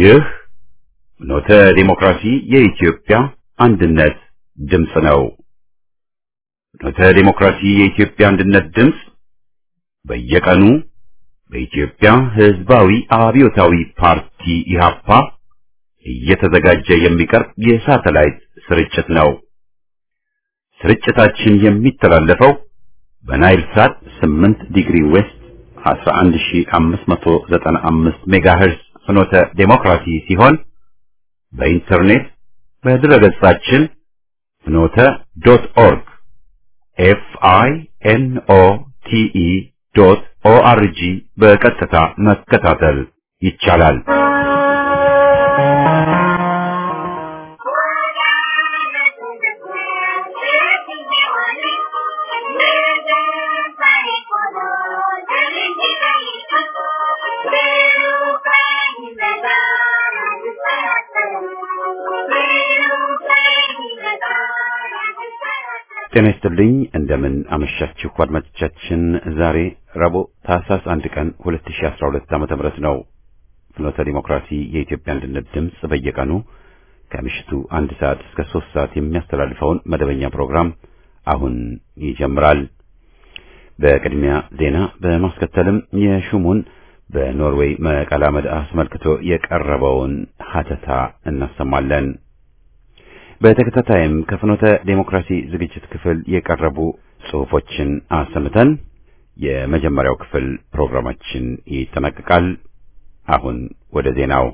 ይህ ፍኖተ ዲሞክራሲ የኢትዮጵያ አንድነት ድምፅ ነው። ፍኖተ ዲሞክራሲ የኢትዮጵያ አንድነት ድምፅ በየቀኑ በኢትዮጵያ ሕዝባዊ አብዮታዊ ፓርቲ ኢህአፓ እየተዘጋጀ የሚቀርብ የሳተላይት ስርጭት ነው። ስርጭታችን የሚተላለፈው በናይል ሳት 8 ዲግሪ ዌስት 11595 ሜጋሄርዝ ፍኖተ ዴሞክራሲ ሲሆን በኢንተርኔት በድረገጻችን ፍኖተ ዶት ኦርግ ኤፍ አይ ኤን ኦ ቲ ኢ ዶት ኦ አር ጂ በቀጥታ መከታተል ይቻላል። ጤና ይስጥልኝ እንደምን አመሻችሁ አድማጮቻችን። ዛሬ ረቡዕ ታህሳስ አንድ ቀን 2012 ዓመተ ምህረት ነው። ፍኖተ ዲሞክራሲ የኢትዮጵያ አንድነት ድምፅ በየቀኑ ከምሽቱ አንድ ሰዓት እስከ ሶስት ሰዓት የሚያስተላልፈውን መደበኛ ፕሮግራም አሁን ይጀምራል። በቅድሚያ ዜና በማስከተልም የሹሙን በኖርዌይ መቀላመድ አስመልክቶ የቀረበውን ሀተታ እናሰማለን። በተከታታይም ከፍኖተ ዴሞክራሲ ዝግጅት ክፍል የቀረቡ ጽሑፎችን አሰምተን የመጀመሪያው ክፍል ፕሮግራማችን ይጠናቀቃል። አሁን ወደ ዜናው።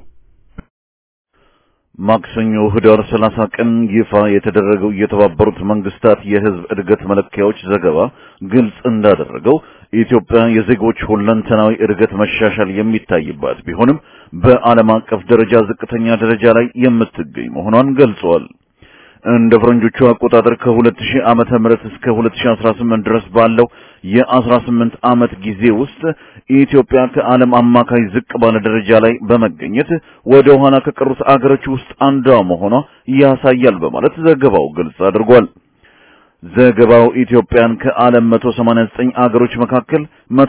ማክሰኞ ህዳር 30 ቀን ይፋ የተደረገው የተባበሩት መንግስታት የህዝብ እድገት መለኪያዎች ዘገባ ግልጽ እንዳደረገው ኢትዮጵያ የዜጎች ሁለንተናዊ እድገት መሻሻል የሚታይባት ቢሆንም በዓለም አቀፍ ደረጃ ዝቅተኛ ደረጃ ላይ የምትገኝ መሆኗን ገልጿል። እንደ ፈረንጆቹ አቆጣጠር ከ2000 ዓመተ ምህረት እስከ 2018 ድረስ ባለው የ18 ዓመት ጊዜ ውስጥ ኢትዮጵያ ከዓለም አማካይ ዝቅ ባለ ደረጃ ላይ በመገኘት ወደ ኋላ ከቀሩት አገሮች ውስጥ አንዷ መሆኗ ያሳያል በማለት ዘገባው ግልጽ አድርጓል። ዘገባው ኢትዮጵያን ከዓለም 189 አገሮች መካከል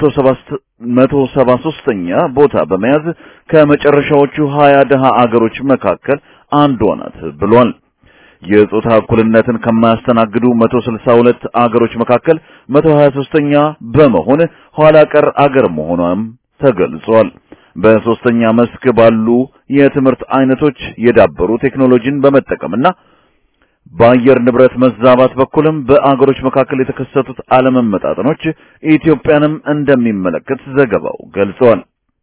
173ኛ ቦታ በመያዝ ከመጨረሻዎቹ 20 ደሃ አገሮች መካከል አንዷ ናት ብሏል። የጾታ እኩልነትን ከማያስተናግዱ 162 አገሮች መካከል 123ኛ በመሆን ኋላ ቀር አገር መሆኗም ተገልጿል። በሶስተኛ መስክ ባሉ የትምህርት አይነቶች የዳበሩ ቴክኖሎጂን በመጠቀምና በአየር ንብረት መዛባት በኩልም በአገሮች መካከል የተከሰቱት አለመመጣጠኖች ኢትዮጵያንም እንደሚመለከት ዘገባው ገልጿል።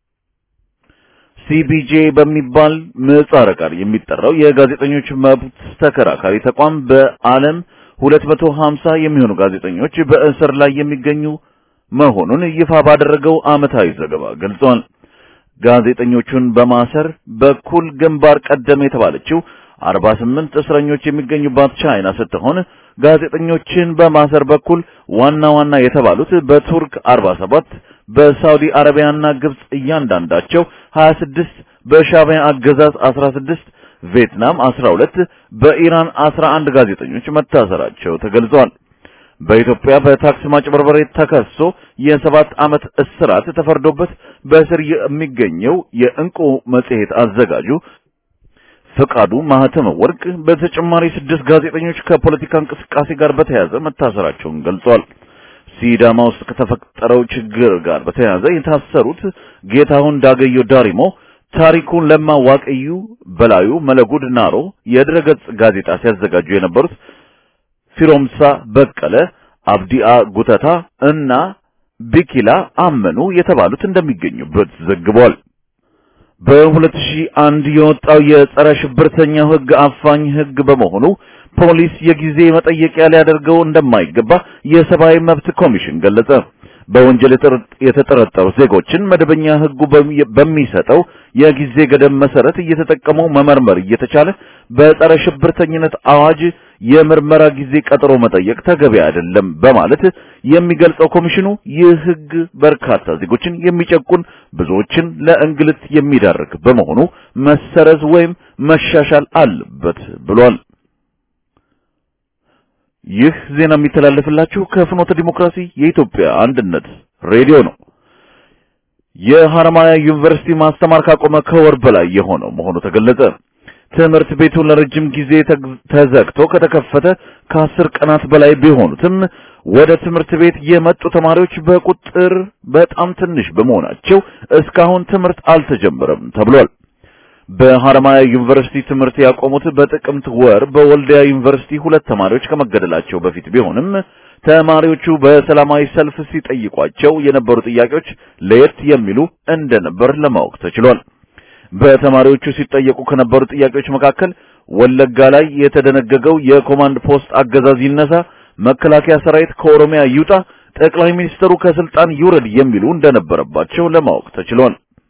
ሲቢጄ በሚባል ምህጻረ ቃል የሚጠራው የጋዜጠኞች መብት ተከራካሪ ተቋም በዓለም 250 የሚሆኑ ጋዜጠኞች በእስር ላይ የሚገኙ መሆኑን ይፋ ባደረገው ዓመታዊ ዘገባ ገልጿል። ጋዜጠኞቹን በማሰር በኩል ግንባር ቀደም የተባለችው 48 እስረኞች የሚገኙባት ቻይና ስትሆን ጋዜጠኞችን በማሰር በኩል ዋና ዋና የተባሉት በቱርክ 47 በሳውዲ አረቢያና ግብጽ እያንዳንዳቸው 26 በሻዕቢያ አገዛዝ 16 ቪየትናም 12 በኢራን 11 ጋዜጠኞች መታሰራቸው ተገልጿል። በኢትዮጵያ በታክስ ማጭበርበር ተከሶ የሰባት ዓመት እስራት ተፈርዶበት በእስር የሚገኘው የእንቁ መጽሔት አዘጋጁ ፈቃዱ ማህተመ ወርቅ በተጨማሪ ስድስት ጋዜጠኞች ከፖለቲካ እንቅስቃሴ ጋር በተያያዘ መታሰራቸውን ገልጿል። ሲዳማ ውስጥ ከተፈጠረው ችግር ጋር በተያያዘ የታሰሩት ጌታሁን ዳገዮ ዳሪሞ፣ ታሪኩን ለማ ዋቅዩ፣ በላዩ መለጉድ ናሮ የድረገጽ ጋዜጣ ሲያዘጋጁ የነበሩት ፊሮምሳ በቀለ፣ አብዲአ ጉተታ እና ቢኪላ አመኑ የተባሉት እንደሚገኙበት ዘግቧል። በ2001 የወጣው የጸረ ሽብርተኛው ሕግ አፋኝ ሕግ በመሆኑ ፖሊስ የጊዜ መጠየቂያ ሊያደርገው እንደማይገባ የሰብአዊ መብት ኮሚሽን ገለጸ። በወንጀል የተጠረጠሩ ዜጎችን መደበኛ ሕጉ በሚሰጠው የጊዜ ገደብ መሰረት እየተጠቀሙ መመርመር እየተቻለ በጸረ ሽብርተኝነት አዋጅ የምርመራ ጊዜ ቀጠሮ መጠየቅ ተገቢ አይደለም በማለት የሚገልጸው ኮሚሽኑ ይህ ሕግ በርካታ ዜጎችን የሚጨቁን ብዙዎችን ለእንግልት የሚዳርግ በመሆኑ መሰረዝ ወይም መሻሻል አለበት ብሏል። ይህ ዜና የሚተላለፍላችሁ ከፍኖተ ዲሞክራሲ የኢትዮጵያ አንድነት ሬዲዮ ነው። የሐረማያ ዩኒቨርሲቲ ማስተማር ካቆመ ከወር በላይ የሆነው መሆኑ ተገለጸ። ትምህርት ቤቱ ለረጅም ጊዜ ተዘግቶ ከተከፈተ ከአስር ቀናት በላይ ቢሆኑትም ወደ ትምህርት ቤት የመጡ ተማሪዎች በቁጥር በጣም ትንሽ በመሆናቸው እስካሁን ትምህርት አልተጀመረም ተብሏል። በሐረማያ ዩኒቨርሲቲ ትምህርት ያቆሙት በጥቅምት ወር በወልዲያ ዩኒቨርሲቲ ሁለት ተማሪዎች ከመገደላቸው በፊት ቢሆንም ተማሪዎቹ በሰላማዊ ሰልፍ ሲጠይቋቸው የነበሩ ጥያቄዎች ለየት የሚሉ እንደነበር ለማወቅ ተችሏል። በተማሪዎቹ ሲጠየቁ ከነበሩ ጥያቄዎች መካከል ወለጋ ላይ የተደነገገው የኮማንድ ፖስት አገዛዝ ይነሳ፣ መከላከያ ሰራዊት ከኦሮሚያ ይውጣ፣ ጠቅላይ ሚኒስትሩ ከስልጣን ይውረድ የሚሉ እንደነበረባቸው ለማወቅ ተችሏል።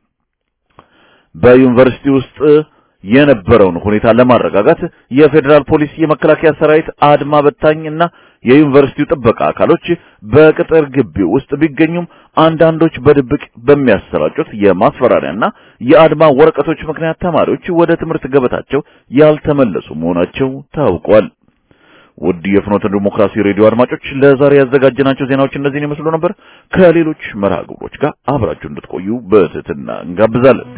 በዩኒቨርሲቲ ውስጥ የነበረውን ሁኔታ ለማረጋጋት የፌዴራል ፖሊስ፣ የመከላከያ ሰራዊት፣ አድማ በታኝ እና የዩኒቨርሲቲው ጥበቃ አካሎች በቅጥር ግቢ ውስጥ ቢገኙም አንዳንዶች በድብቅ በሚያሰራጩት የማስፈራሪያና የአድማ ወረቀቶች ምክንያት ተማሪዎች ወደ ትምህርት ገበታቸው ያልተመለሱ መሆናቸው ታውቋል። ውድ የፍኖተ ዲሞክራሲ ሬዲዮ አድማጮች ለዛሬ ያዘጋጀናቸው ዜናዎች እነዚህን ይመስሉ ነበር። ከሌሎች መርሃ ግብሮች ጋር አብራችሁ እንድትቆዩ በትህትና እንጋብዛለን።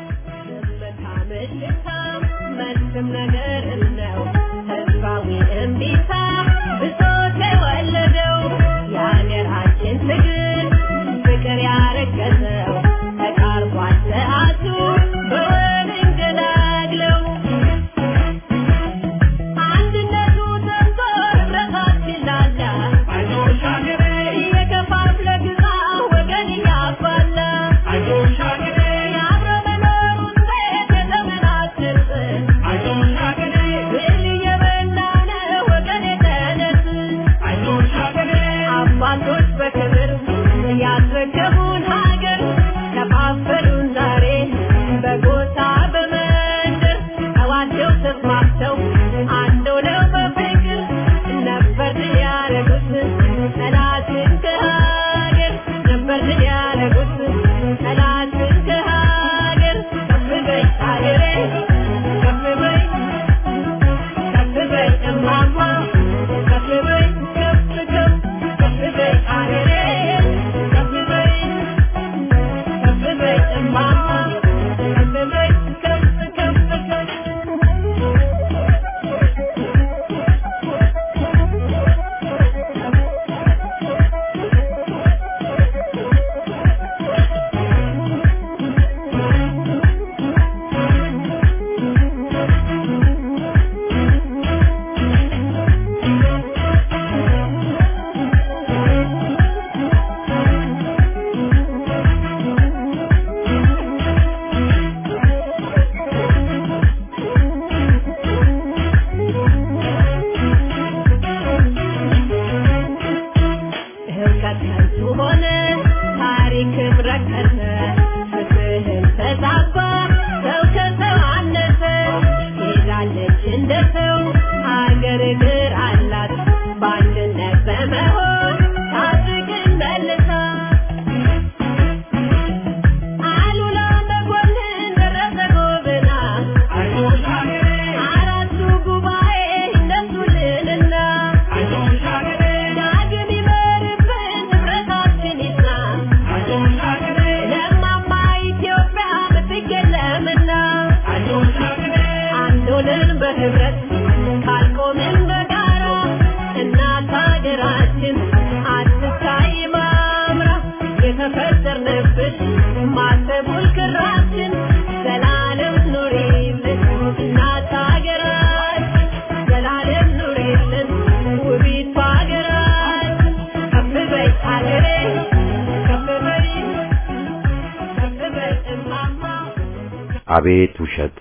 አቤት ውሸት!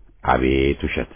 አቤት ውሸት!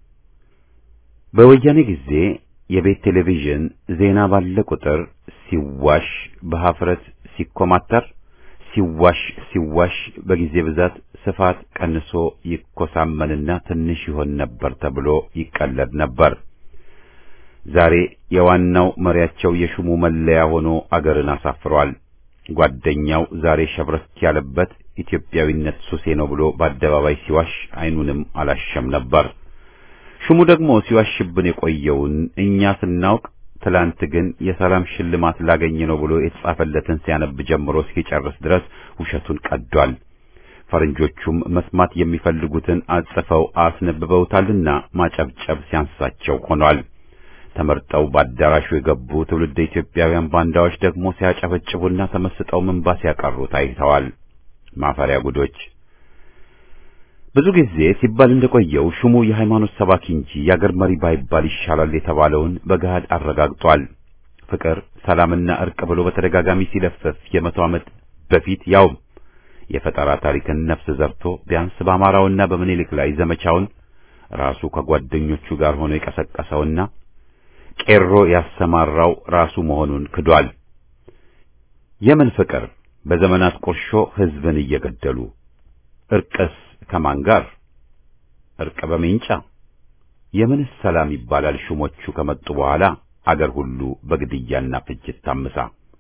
በወያኔ ጊዜ የቤት ቴሌቪዥን ዜና ባለ ቁጥር ሲዋሽ በሀፍረት ሲኮማተር ሲዋሽ ሲዋሽ በጊዜ ብዛት ስፋት ቀንሶ ይኮሳመንና ትንሽ ይሆን ነበር ተብሎ ይቀለድ ነበር። ዛሬ የዋናው መሪያቸው የሹሙ መለያ ሆኖ አገርን አሳፍሯል። ጓደኛው ዛሬ ሸብረክ ያለበት ኢትዮጵያዊነት ሱሴ ነው ብሎ በአደባባይ ሲዋሽ አይኑንም አላሸም ነበር። ሹሙ ደግሞ ሲዋሽብን የቆየውን እኛ ስናውቅ ትላንት ግን የሰላም ሽልማት ላገኝ ነው ብሎ የተጻፈለትን ሲያነብ ጀምሮ እስኪጨርስ ድረስ ውሸቱን ቀዷል። ፈረንጆቹም መስማት የሚፈልጉትን አጽፈው አስነብበውታልና ማጨብጨብ ሲያንሳቸው ሆኗል። ተመርጠው በአዳራሹ የገቡ ትውልደ ኢትዮጵያውያን ባንዳዎች ደግሞ ሲያጨበጭቡና ተመስጠው ምንባ ሲያቀሩ ታይተዋል። ማፈሪያ ጉዶች። ብዙ ጊዜ ሲባል እንደቆየው ሹሙ የሃይማኖት ሰባኪ እንጂ የአገር መሪ ባይባል ይሻላል የተባለውን በገሃድ አረጋግጧል። ፍቅር፣ ሰላምና እርቅ ብሎ በተደጋጋሚ ሲለፍፍ የመቶ ዓመት በፊት ያውም የፈጠራ ታሪክን ነፍስ ዘርቶ ቢያንስ በአማራውና በምኒልክ ላይ ዘመቻውን ራሱ ከጓደኞቹ ጋር ሆኖ የቀሰቀሰውና ቄሮ ያሰማራው ራሱ መሆኑን ክዷል። የምን ፍቅር በዘመናት ቁርሾ ሕዝብን እየገደሉ እርቅስ ከማን ጋር? እርቅ በሜንጫ የምንስ ሰላም ይባላል? ሹሞቹ ከመጡ በኋላ አገር ሁሉ በግድያና ፍጅት ታምሳ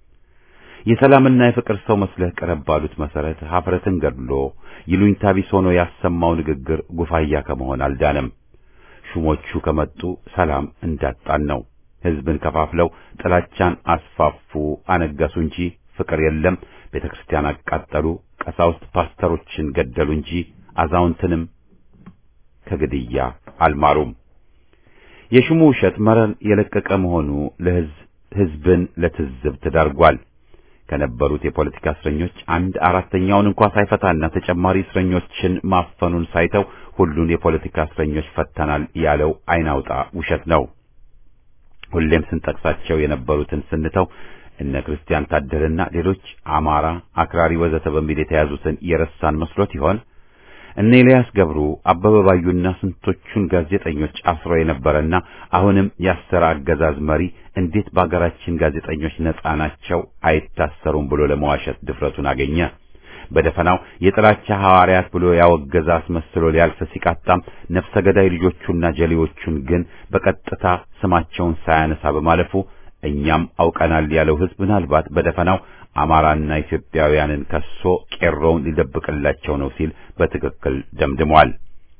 የሰላምና የፍቅር ሰው መስለህ ቅረብ ባሉት መሰረት ሀፍረትን ገድሎ ይሉኝታ ቢስ ሆኖ ያሰማው ንግግር ጉፋያ ከመሆን አልዳነም። ሹሞቹ ከመጡ ሰላም እንዳጣን ነው። ሕዝብን ከፋፍለው ጥላቻን አስፋፉ፣ አነገሱ እንጂ ፍቅር የለም። ቤተ ክርስቲያን አቃጠሉ፣ ቀሳውስት ፓስተሮችን ገደሉ እንጂ አዛውንትንም ከግድያ አልማሩም። የሹሙ ውሸት መረን የለቀቀ መሆኑ ለሕዝብ ሕዝብን ለትዝብት ዳርጓል። ከነበሩት የፖለቲካ እስረኞች አንድ አራተኛውን እንኳ ሳይፈታና ተጨማሪ እስረኞችን ማፈኑን ሳይተው ሁሉን የፖለቲካ እስረኞች ፈተናል ያለው አይናውጣ ውሸት ነው። ሁሌም ስንጠቅሳቸው የነበሩትን ስንተው እነ ክርስቲያን ታደለና ሌሎች አማራ፣ አክራሪ ወዘተ በሚል የተያዙትን የረሳን መስሎት ይሆን? እነ ኤልያስ ገብሩ፣ አበበ ባዩና ስንቶቹን ጋዜጠኞች አስሮ የነበረና አሁንም ያሰረ አገዛዝ መሪ እንዴት በአገራችን ጋዜጠኞች ነጻ ናቸው አይታሰሩም ብሎ ለመዋሸት ድፍረቱን አገኘ? በደፈናው የጥላቻ ሐዋርያት ብሎ ያወገዘ አስመስሎ ሊያልፍ ሲቃጣም ነፍሰ ገዳይ ልጆቹና ጀሌዎቹን ግን በቀጥታ ስማቸውን ሳያነሳ በማለፉ እኛም አውቀናል ያለው ሕዝብ ምናልባት በደፈናው አማራና ኢትዮጵያውያንን ከሶ ቄሮውን ሊደብቅላቸው ነው ሲል በትክክል ደምድሟል።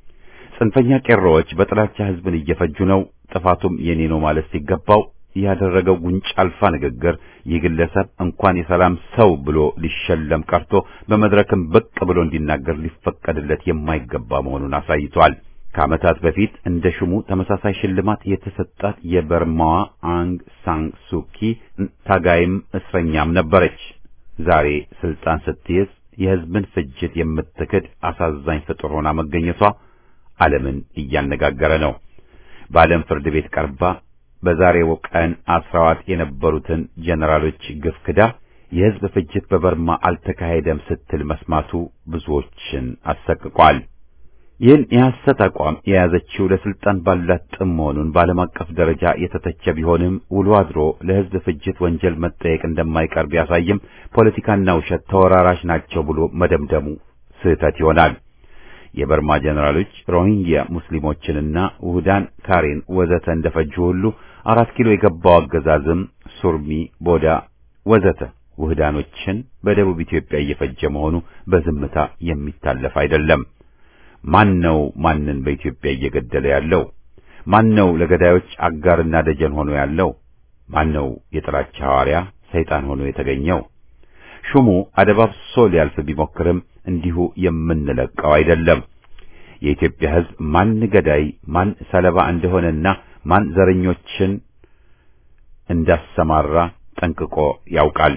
ጽንፈኛ ቄሮዎች በጥላቻ ሕዝብን እየፈጁ ነው፣ ጥፋቱም የኔ ነው ማለት ሲገባው ያደረገው ጉንጭ አልፋ ንግግር ይህ ግለሰብ እንኳን የሰላም ሰው ብሎ ሊሸለም ቀርቶ በመድረክም ብቅ ብሎ እንዲናገር ሊፈቀድለት የማይገባ መሆኑን አሳይቷል። ከዓመታት በፊት እንደ ሹሙ ተመሳሳይ ሽልማት የተሰጣት የበርማዋ አንግ ሳን ሱኪ ታጋይም እስረኛም ነበረች። ዛሬ ስልጣን ስትይዝ የሕዝብን ፍጅት የምትክድ አሳዛኝ ፍጡር ሆና መገኘቷ ዓለምን እያነጋገረ ነው። በዓለም ፍርድ ቤት ቀርባ በዛሬው ቀን አስራዋት የነበሩትን ጀነራሎች ግፍ ክዳ የሕዝብ ፍጅት በበርማ አልተካሄደም ስትል መስማቱ ብዙዎችን አሰቅቋል። ይህን የሐሰት አቋም የያዘችው ለስልጣን ባላት ጥም መሆኑን በዓለም አቀፍ ደረጃ የተተቸ ቢሆንም ውሎ አድሮ ለሕዝብ ፍጅት ወንጀል መጠየቅ እንደማይቀር ቢያሳይም ፖለቲካና ውሸት ተወራራሽ ናቸው ብሎ መደምደሙ ስህተት ይሆናል። የበርማ ጀነራሎች ሮሂንግያ ሙስሊሞችንና ውህዳን ካሬን ወዘተ እንደፈጁ ሁሉ አራት ኪሎ የገባው አገዛዝም ሱርሚ፣ ቦዳ ወዘተ ውህዳኖችን በደቡብ ኢትዮጵያ እየፈጀ መሆኑ በዝምታ የሚታለፍ አይደለም። ማን ነው ማንን በኢትዮጵያ እየገደለ ያለው? ማን ነው ለገዳዮች አጋርና ደጀን ሆኖ ያለው? ማን ነው የጥላቻ ሐዋርያ ሰይጣን ሆኖ የተገኘው? ሹሙ አደባብሶ ሊያልፍ ቢሞክርም እንዲሁ የምንለቀው አይደለም። የኢትዮጵያ ሕዝብ ማን ገዳይ ማን ሰለባ እንደሆነና ማን ዘረኞችን እንዳሰማራ ጠንቅቆ ያውቃል።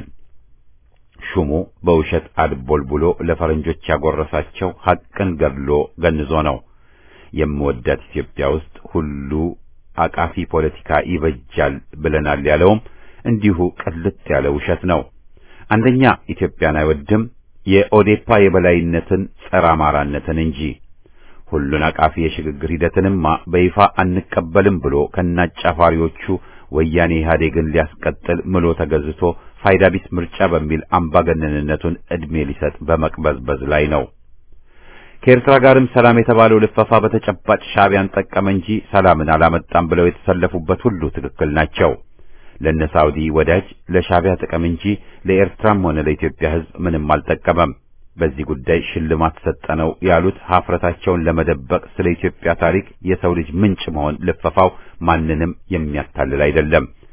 ሹሙ በውሸት አድቦልቡሎ ለፈረንጆች ያጎረሳቸው ሐቅን ገድሎ ገንዞ ነው። የምወዳት ኢትዮጵያ ውስጥ ሁሉ አቃፊ ፖለቲካ ይበጃል ብለናል ያለውም እንዲሁ ቅልጥ ያለ ውሸት ነው። አንደኛ ኢትዮጵያን አይወድም፣ የኦዴፓ የበላይነትን ጸረ አማራነትን እንጂ ሁሉን አቃፊ የሽግግር ሂደትንማ በይፋ አንቀበልም ብሎ ከናጫፋሪዎቹ ወያኔ ኢህአዴግን ሊያስቀጥል ምሎ ተገዝቶ ፋይዳ ቢስ ምርጫ በሚል አምባገነንነቱን ዕድሜ ሊሰጥ በመቅበዝበዝ ላይ ነው። ከኤርትራ ጋርም ሰላም የተባለው ልፈፋ በተጨባጭ ሻዕቢያን ጠቀመ እንጂ ሰላምን አላመጣም ብለው የተሰለፉበት ሁሉ ትክክል ናቸው። ለነ ሳውዲ ወዳጅ ለሻዕቢያ ጥቅም እንጂ ለኤርትራም ሆነ ለኢትዮጵያ ሕዝብ ምንም አልጠቀመም። በዚህ ጉዳይ ሽልማት ሰጠነው ያሉት ሀፍረታቸውን ለመደበቅ ስለ ኢትዮጵያ ታሪክ የሰው ልጅ ምንጭ መሆን ልፈፋው ማንንም የሚያታልል አይደለም።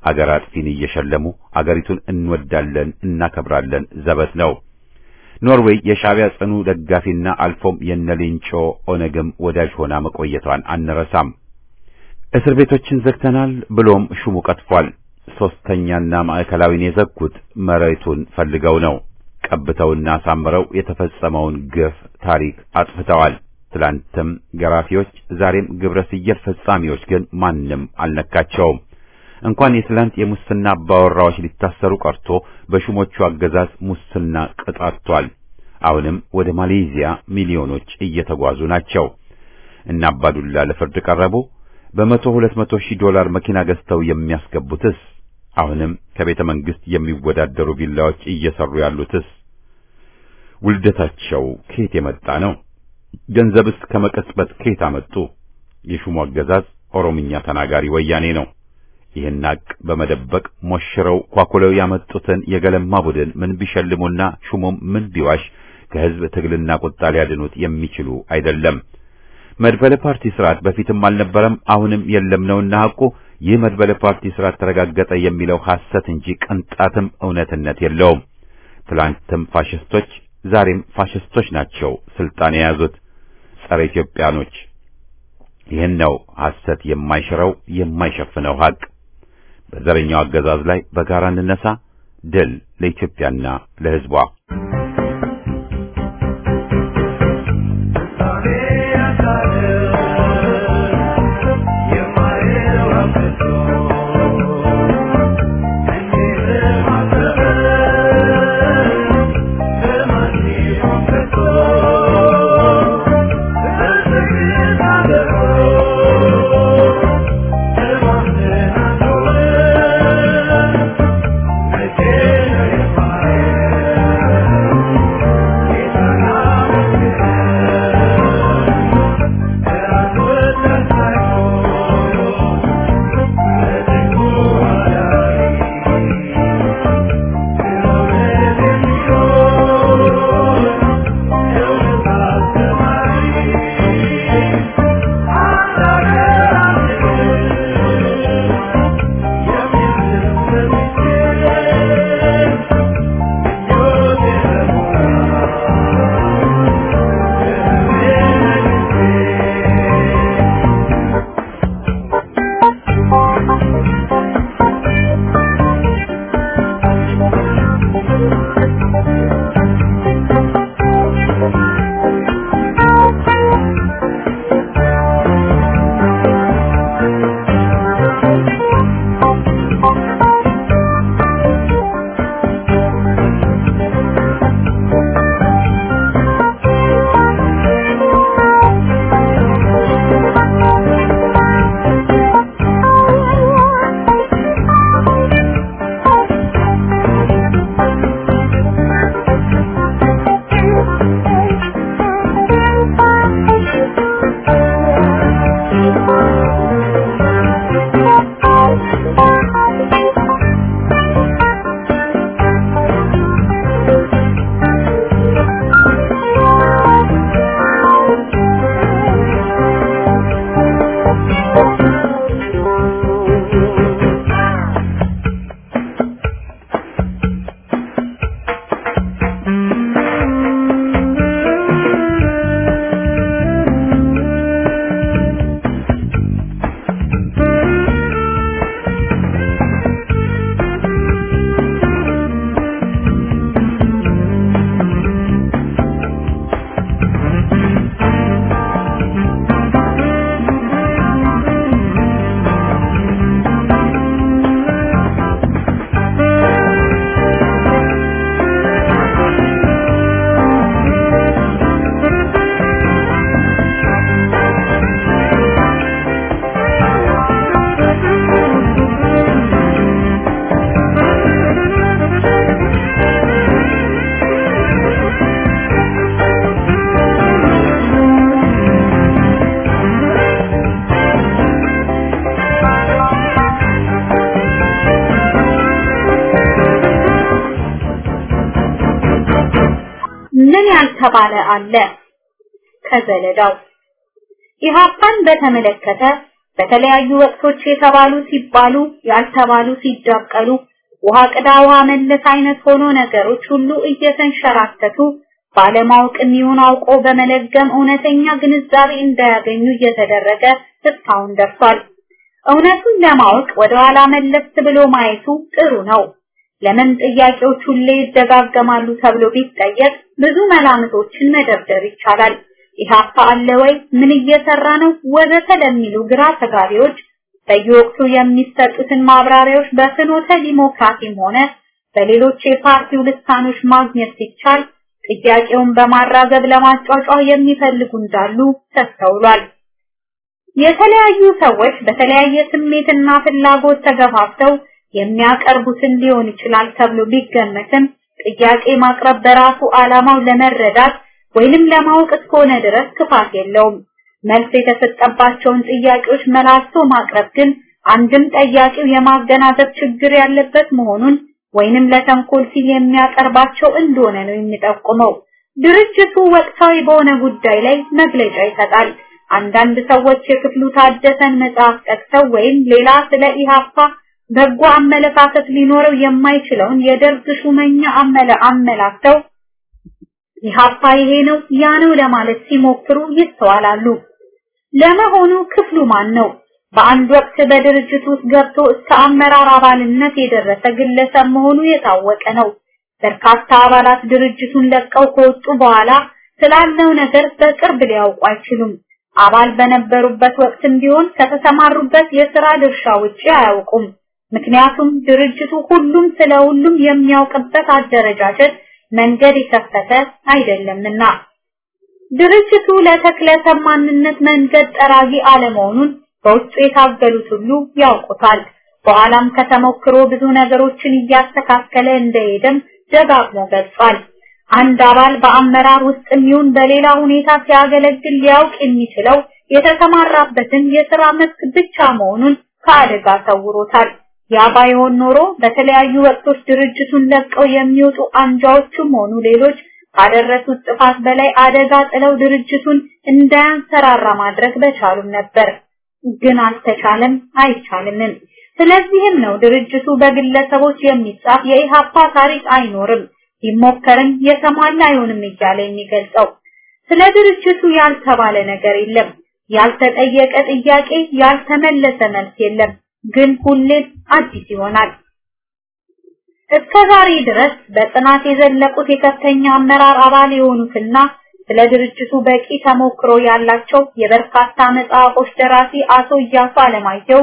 አገር አጥፊን እየሸለሙ አገሪቱን እንወዳለን እናከብራለን ዘበት ነው። ኖርዌይ የሻዕቢያ ጽኑ ደጋፊና አልፎም የነሌንጮ ኦነግም ወዳጅ ሆና መቆየቷን አንረሳም። እስር ቤቶችን ዘግተናል ብሎም ሹሙ ቀጥፏል። ሶስተኛና ማዕከላዊን የዘጉት መሬቱን ፈልገው ነው። ቀብተውና አሳምረው የተፈጸመውን ግፍ ታሪክ አጥፍተዋል። ትላንትም ገራፊዎች፣ ዛሬም ግብረ ስየል ፈጻሚዎች ግን ማንም አልነካቸውም። እንኳን የትላንት የሙስና አባወራዎች ሊታሰሩ ቀርቶ በሹሞቹ አገዛዝ ሙስና ቅጣቷል። አሁንም ወደ ማሌዥያ ሚሊዮኖች እየተጓዙ ናቸው። እና አባዱላ ለፍርድ ቀረቡ። በመቶ ሁለት መቶ ሺህ ዶላር መኪና ገዝተው የሚያስገቡትስ? አሁንም ከቤተ መንግስት የሚወዳደሩ ቪላዎች እየሰሩ ያሉትስ ውልደታቸው ከየት የመጣ ነው? ገንዘብስ ከመቀጽበት ከየት አመጡ? የሹሙ አገዛዝ ኦሮምኛ ተናጋሪ ወያኔ ነው። ይህን ሀቅ በመደበቅ ሞሽረው ኳኩለው ያመጡትን የገለማ ቡድን ምን ቢሸልሙና ሹሙም ምን ቢዋሽ ከህዝብ ትግልና ቁጣ ሊያድኑት የሚችሉ አይደለም። መድበለ ፓርቲ ስርዓት በፊትም አልነበረም፣ አሁንም የለም ነውና ሐቁ ይህ መድበለ ፓርቲ ስርዓት ተረጋገጠ የሚለው ሐሰት እንጂ ቅንጣትም እውነትነት የለውም። ትላንትም ፋሽስቶች ዛሬም ፋሽስቶች ናቸው ስልጣን የያዙት ጸረ ኢትዮጵያኖች። ይህን ነው ሐሰት የማይሽረው የማይሸፍነው ሐቅ። በዘረኛው አገዛዝ ላይ በጋራ እንነሳ። ድል ለኢትዮጵያና ለሕዝቧ። ምን ያልተባለ አለ? ከዘለዳው ኢህአፓን በተመለከተ በተለያዩ ወቅቶች የተባሉ ሲባሉ ያልተባሉ ሲዳቀሉ ውሃ ቅዳ ውሃ መለስ አይነት ሆኖ ነገሮች ሁሉ እየተንሸራተቱ ባለማወቅም ይሁን አውቆ በመለገም እውነተኛ ግንዛቤ እንዳያገኙ እየተደረገ እስካሁን ደርሷል። እውነቱን ለማወቅ ወደ ኋላ መለስ ብሎ ማየቱ ጥሩ ነው። ለምን ጥያቄዎች ሁሌ ይደጋገማሉ ተብሎ ቢጠየቅ ብዙ መላምቶችን መደርደር ይቻላል። ኢህአፓ አለ ወይ? ምን እየሰራ ነው? ወዘተ ለሚሉ ግራ ተጋቢዎች በየወቅቱ የሚሰጡትን ማብራሪያዎች በፍኖተ ዲሞክራሲም ሆነ በሌሎች የፓርቲው ልሳኖች ማግኘት ሲቻል ጥያቄውን በማራገብ ለማጫጫው የሚፈልጉ እንዳሉ ተስተውሏል። የተለያዩ ሰዎች በተለያየ ስሜትና ፍላጎት ተገፋፍተው የሚያቀርቡትን ሊሆን ይችላል ተብሎ ቢገመትም ጥያቄ ማቅረብ በራሱ ዓላማው ለመረዳት ወይንም ለማወቅ እስከሆነ ድረስ ክፋት የለውም። መልስ የተሰጠባቸውን ጥያቄዎች መላልሶ ማቅረብ ግን አንድም ጠያቂው የማገናዘብ ችግር ያለበት መሆኑን ወይንም ለተንኮል ሲል የሚያቀርባቸው እንደሆነ ነው የሚጠቁመው። ድርጅቱ ወቅታዊ በሆነ ጉዳይ ላይ መግለጫ ይሰጣል። አንዳንድ ሰዎች የክፍሉ ታደሰን መጽሐፍ ጠቅሰው ወይም ሌላ ስለ ኢሃፓ በጎ አመለካከት ሊኖረው የማይችለውን የደርግ ሹመኛ አመለ አመላክተው ኢሃፓ ይሄ ነው ያ ነው ለማለት ሲሞክሩ ይስተዋላሉ። ለመሆኑ ክፍሉ ማን ነው? በአንድ ወቅት በድርጅት ውስጥ ገብቶ እስከ አመራር አባልነት የደረሰ ግለሰብ መሆኑ የታወቀ ነው። በርካታ አባላት ድርጅቱን ለቀው ከወጡ በኋላ ስላለው ነገር በቅርብ ሊያውቁ አይችሉም። አባል በነበሩበት ወቅትም ቢሆን ከተሰማሩበት የሥራ ድርሻ ውጪ አያውቁም። ምክንያቱም ድርጅቱ ሁሉም ስለ ሁሉም የሚያውቅበት አደረጃጀት መንገድ የከፈተ አይደለምና። ድርጅቱ ለተክለሰብ ማንነት መንገድ ጠራጊ አለመሆኑን በውስጡ የታገሉት ሁሉ ያውቁታል። በኋላም ከተሞክሮ ብዙ ነገሮችን እያስተካከለ እንደሄደም ደጋግሞ ገልጿል። አንድ አባል በአመራር ውስጥ ይሁን በሌላ ሁኔታ ሲያገለግል ሊያውቅ የሚችለው የተሰማራበትን የሥራ መስክ ብቻ መሆኑን ከአደጋ ሰውሮታል። ያ ባይሆን ኖሮ በተለያዩ ወቅቶች ድርጅቱን ለቀው የሚወጡ አንጃዎችም ሆኑ ሌሎች ካደረሱት ጥፋት በላይ አደጋ ጥለው ድርጅቱን እንዳያንሰራራ ማድረግ በቻሉም ነበር። ግን አልተቻለም፣ አይቻልምም። ስለዚህም ነው ድርጅቱ በግለሰቦች የሚጻፍ የኢሃፓ ታሪክ አይኖርም፣ ቢሞከርም የተሟላ አይሆንም እያለ የሚገልጸው። ስለ ድርጅቱ ያልተባለ ነገር የለም፣ ያልተጠየቀ ጥያቄ፣ ያልተመለሰ መልስ የለም። ግን ሁሌም አዲስ ይሆናል። እስከ ዛሬ ድረስ በጥናት የዘለቁት የከፍተኛ አመራር አባል የሆኑትና ስለ ድርጅቱ በቂ ተሞክሮ ያላቸው የበርካታ መጽሐፎች ደራሲ አቶ እያሱ አለማየሁ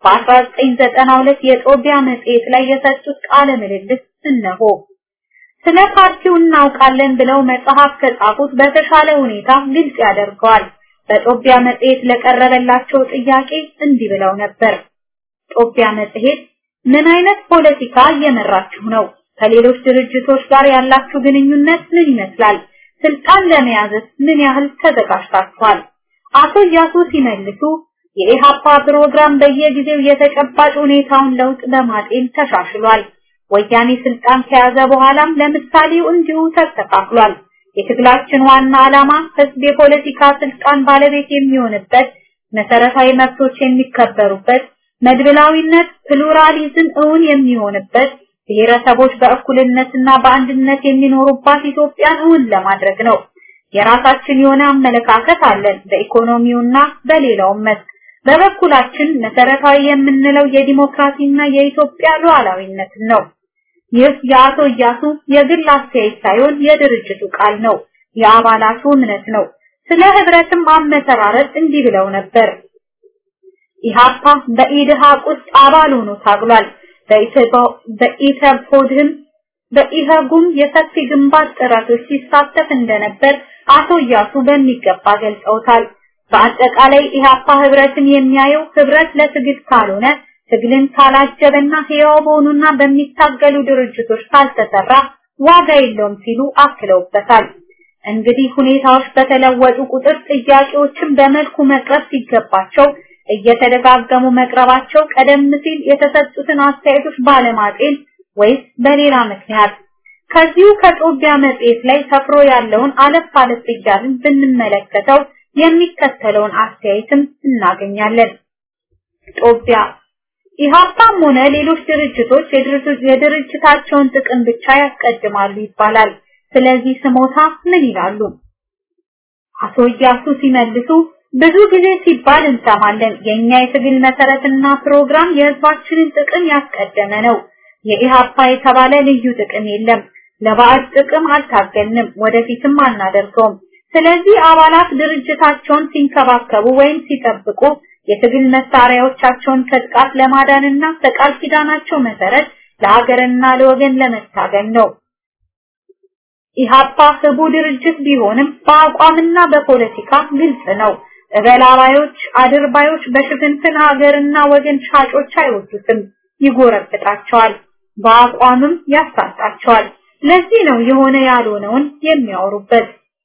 በ1992 የጦቢያ መጽሔት ላይ የሰጡት ቃለ ምልልስ እነሆ። ስለ ፓርቲው እናውቃለን ብለው መጽሐፍ ከጻፉት በተሻለ ሁኔታ ግልጽ ያደርገዋል። በጦቢያ መጽሔት ለቀረበላቸው ጥያቄ እንዲህ ብለው ነበር። ጦቢያ መጽሔት ምን አይነት ፖለቲካ እየመራችሁ ነው? ከሌሎች ድርጅቶች ጋር ያላችሁ ግንኙነት ምን ይመስላል? ስልጣን ለመያዝስ ምን ያህል ተዘጋጅታችኋል? አቶ እያሱ ሲመልሱ የኢሃፓ ፕሮግራም በየጊዜው የተጨባጭ ሁኔታውን ለውጥ በማጤን ተሻሽሏል። ወያኔ ስልጣን ከያዘ በኋላም ለምሳሌው እንዲሁ ተስተካክሏል። የትግላችን ዋና ዓላማ ህዝብ የፖለቲካ ስልጣን ባለቤት የሚሆንበት፣ መሰረታዊ መብቶች የሚከበሩበት መድብላዊነት ፕሉራሊዝም እውን የሚሆንበት ብሔረሰቦች በእኩልነትና በአንድነት የሚኖሩባት ኢትዮጵያን እውን ለማድረግ ነው። የራሳችን የሆነ አመለካከት አለን በኢኮኖሚውና በሌላውም መስክ። በበኩላችን መሰረታዊ የምንለው የዲሞክራሲና የኢትዮጵያ ሉዓላዊነትን ነው። ይህ የአቶ እያሱ የግል አስተያየት ሳይሆን የድርጅቱ ቃል ነው፣ የአባላቱ እምነት ነው። ስለ ህብረትም አመሰራረት እንዲህ ብለው ነበር። ኢሃፓ በኢድሃቅ ውስጥ አባል ሆኖ ታግሏል። በኢተፖድህም በኢሃጉም የሰፊ ግንባር ጥረቶች ሲሳተፍ እንደነበር አቶ እያሱ በሚገባ ገልጸውታል። በአጠቃላይ ኢሃፓ ህብረትን የሚያየው ህብረት ለትግል ካልሆነ ትግልን ካላጀበና ህያው በሆኑና በሚታገሉ ድርጅቶች ካልተሰራ ዋጋ የለውም ሲሉ አክለውበታል። እንግዲህ ሁኔታዎች በተለወጡ ቁጥር ጥያቄዎችን በመልኩ መቅረብ ሲገባቸው እየተደጋገሙ መቅረባቸው ቀደም ሲል የተሰጡትን አስተያየቶች ባለማጤን ወይስ በሌላ ምክንያት ከዚሁ ከጦቢያ መጽሔት ላይ ሰፍሮ ያለውን አለፍ አለፍ እያልን ብንመለከተው የሚከተለውን አስተያየትም እናገኛለን። ጦቢያ ኢህአፓም ሆነ ሌሎች ድርጅቶች የድርጅታቸውን ጥቅም ብቻ ያስቀድማሉ ይባላል። ስለዚህ ስሞታ ምን ይላሉ? አቶ እያሱ ሲመልሱ ብዙ ጊዜ ሲባል እንሰማለን። የኛ የትግል መሰረትና ፕሮግራም የህዝባችንን ጥቅም ያስቀደመ ነው። የኢህአፓ የተባለ ልዩ ጥቅም የለም። ለባዕድ ጥቅም አልታገልንም፣ ወደፊትም አናደርገውም። ስለዚህ አባላት ድርጅታቸውን ሲንከባከቡ ወይም ሲጠብቁ የትግል መሳሪያዎቻቸውን ከጥቃት ለማዳንና በቃል ኪዳናቸው መሰረት ለሀገርና ለወገን ለመታገል ነው። ኢህአፓ ህቡ ድርጅት ቢሆንም በአቋምና በፖለቲካ ግልጽ ነው። እበላባዮች፣ አድርባዮች በሽፍንፍን ሀገርና ወገን ሻጮች አይወዱትም፣ ይጎረብጣቸዋል፣ በአቋምም ያሳጣቸዋል። ለዚህ ነው የሆነ ያልሆነውን የሚያወሩበት።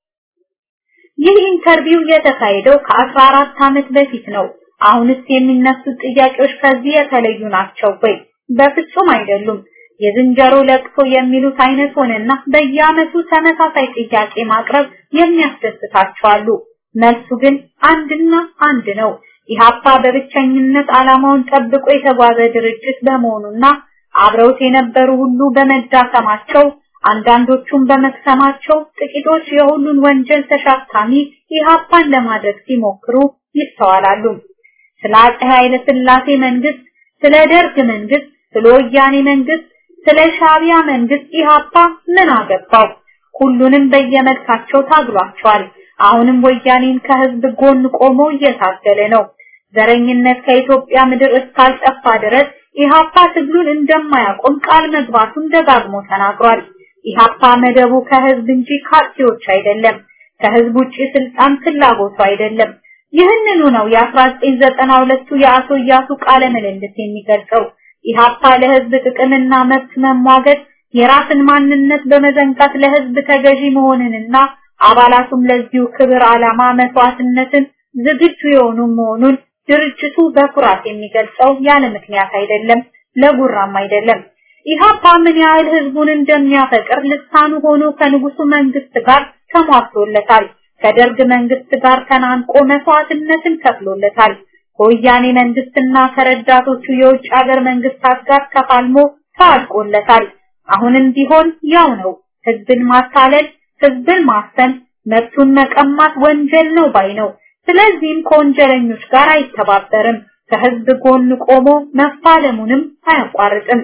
ይህ ኢንተርቪው የተካሄደው ከ14 ዓመት በፊት ነው። አሁንስ የሚነሱት ጥያቄዎች ከዚህ የተለዩ ናቸው ወይ? በፍጹም አይደሉም። የዝንጀሮ ለቅሶ የሚሉት አይነት ሆነና በየዓመቱ ተመሳሳይ ጥያቄ ማቅረብ የሚያስደስታቸው አሉ። መልሱ ግን አንድና አንድ ነው። ኢህአፓ በብቸኝነት ዓላማውን ጠብቆ የተጓዘ ድርጅት በመሆኑና አብረውት የነበሩ ሁሉ በመዳከማቸው አንዳንዶቹም በመክሰማቸው ጥቂቶች የሁሉን ወንጀል ተሸካሚ ኢህአፓን ለማድረግ ሲሞክሩ ይስተዋላሉ። ስለ አፄ ኃይለ ሥላሴ መንግስት፣ ስለ ደርግ መንግስት፣ ስለ ወያኔ መንግስት፣ ስለ ሻቢያ መንግስት ኢህአፓ ምን አገባው? ሁሉንም በየመልካቸው ታግሏቸዋል። አሁንም ወያኔን ከህዝብ ጎን ቆሞ እየታገለ ነው። ዘረኝነት ከኢትዮጵያ ምድር እስካልጠፋ ድረስ ኢህአፓ ትግሉን እንደማያቆም ቃል መግባቱን ደጋግሞ ተናግሯል። ኢህአፓ መደቡ ከህዝብ እንጂ ካርቲዎች አይደለም። ከህዝብ ውጪ ስልጣን ፍላጎቱ አይደለም። ይህንኑ ነው የ1992ቱ የአቶ እያሱ ቃለ ምልልስ የሚገልጸው። ኢህአፓ ለህዝብ ጥቅምና መብት መሟገት የራስን ማንነት በመዘንጋት ለህዝብ ተገዢ መሆንንና አባላቱም ለዚሁ ክብር ዓላማ መስዋዕትነትን ዝግጁ የሆኑ መሆኑን ድርጅቱ በኩራት የሚገልጸው ያለ ምክንያት አይደለም፣ ለጉራም አይደለም። ኢህአፓ ምን ያህል ህዝቡን እንደሚያፈቅር ልሳኑ ሆኖ ከንጉሱ መንግስት ጋር ተሟግቶለታል። ከደርግ መንግስት ጋር ተናንቆ መስዋዕትነትን ከፍሎለታል። ከወያኔ መንግስትና ከረዳቶቹ የውጭ ሀገር መንግስታት ጋር ተፋልሞ ታልቆለታል። አሁንም ቢሆን ያው ነው። ህዝብን ማታለል፣ ህዝብን ማፈን፣ መብቱን መቀማት ወንጀል ነው ባይ ነው። ስለዚህም ከወንጀለኞች ጋር አይተባበርም። ከህዝብ ጎን ቆሞ መፋለሙንም አያቋርጥም።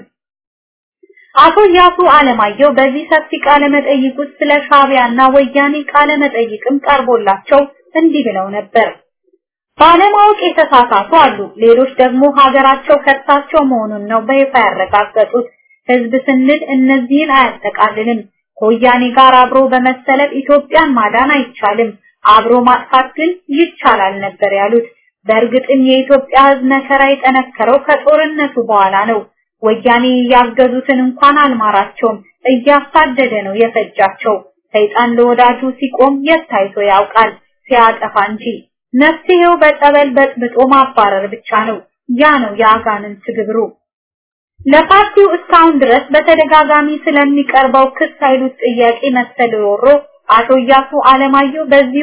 አቶ ያሱ አለማየሁ በዚህ ሰፊ ቃለ መጠይቅ ውስጥ ስለ ሻቢያና ወያኔ ቃለ መጠይቅም ቀርቦላቸው እንዲህ ብለው ነበር። ባለማወቅ የተሳሳቱ አሉ። ሌሎች ደግሞ ሀገራቸው ከሳቸው መሆኑን ነው በይፋ ያረጋገጡት። ህዝብ ስንል እነዚህን አያጠቃልልም። ከወያኔ ጋር አብሮ በመሰለፍ ኢትዮጵያን ማዳን አይቻልም፣ አብሮ ማጥፋት ግን ይቻላል ነበር ያሉት። በእርግጥም የኢትዮጵያ ህዝብ መከራ የጠነከረው ከጦርነቱ በኋላ ነው። ወያኔ ያገዙትን እንኳን አልማራቸውም፣ እያሳደደ ነው የፈጃቸው። ሰይጣን ለወዳጁ ሲቆም የት ታይቶ ያውቃል፣ ሲያጠፋ እንጂ። መፍትሄው በጸበል በጥብጦ ማባረር ብቻ ነው። ያ ነው የአጋንንት ግብሩ። ለፓርቲው እስካሁን ድረስ በተደጋጋሚ ስለሚቀርበው ክስ ኃይሉት ጥያቄ መሰል ሮሮ አቶ እያሱ አለማየሁ በዚሁ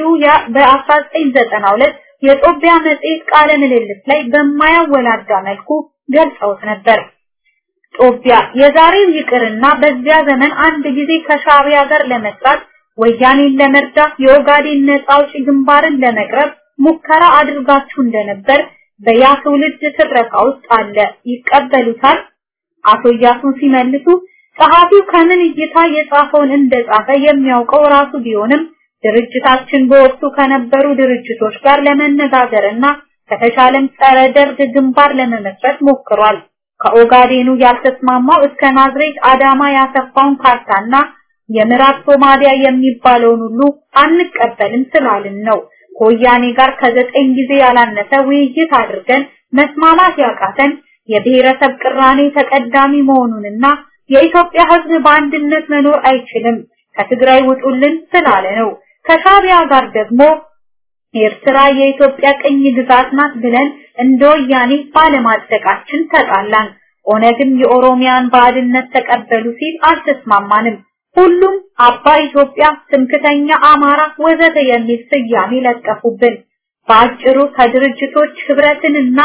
በ1992 የጦቢያ መጽሔት ቃለ ምልልስ ላይ በማያወላዳ መልኩ ገልጸውት ነበር። ጦቢያ የዛሬው ይቅርና በዚያ ዘመን አንድ ጊዜ ከሻቢያ ጋር ለመስራት ወያኔን ለመርዳት የኦጋዴን ነጻ አውጪ ግንባርን ለመቅረብ ሙከራ አድርጋችሁ እንደነበር በያ ትውልድ ትረካ ውስጥ አለ። ይቀበሉታል? አቶ እያሱን ሲመልሱ ጸሐፊው ከምን እይታ የጻፈውን እንደጻፈ የሚያውቀው ራሱ ቢሆንም ድርጅታችን በወቅቱ ከነበሩ ድርጅቶች ጋር ለመነጋገርና ከተሻለም ጸረ ደርግ ግንባር ለመመስረት ሞክሯል። ከኦጋዴኑ ያልተስማማው እስከ ናዝሬት አዳማ ያሰፋውን ካርታና የምዕራብ ሶማሊያ የሚባለውን ሁሉ አንቀበልም ስላልን ነው። ከወያኔ ጋር ከዘጠኝ ጊዜ ያላነሰ ውይይት አድርገን መስማማት ያቃተን የብሔረሰብ ቅራኔ ተቀዳሚ መሆኑንና የኢትዮጵያ ሕዝብ በአንድነት መኖር አይችልም ከትግራይ ውጡልን ስላለ ነው። ከሻቢያ ጋር ደግሞ ኤርትራ የኢትዮጵያ ቅኝ ግዛት ናት ብለን እንደ ወያኔ ባለማጽደቃችን ተጣላን። ኦነግም የኦሮሚያን ባዕድነት ተቀበሉ ሲል አልተስማማንም። ሁሉም አባ ኢትዮጵያ፣ ትምክተኛ አማራ ወዘተ የሚል ስያሜ ለጠፉብን። በአጭሩ ከድርጅቶች ህብረትንና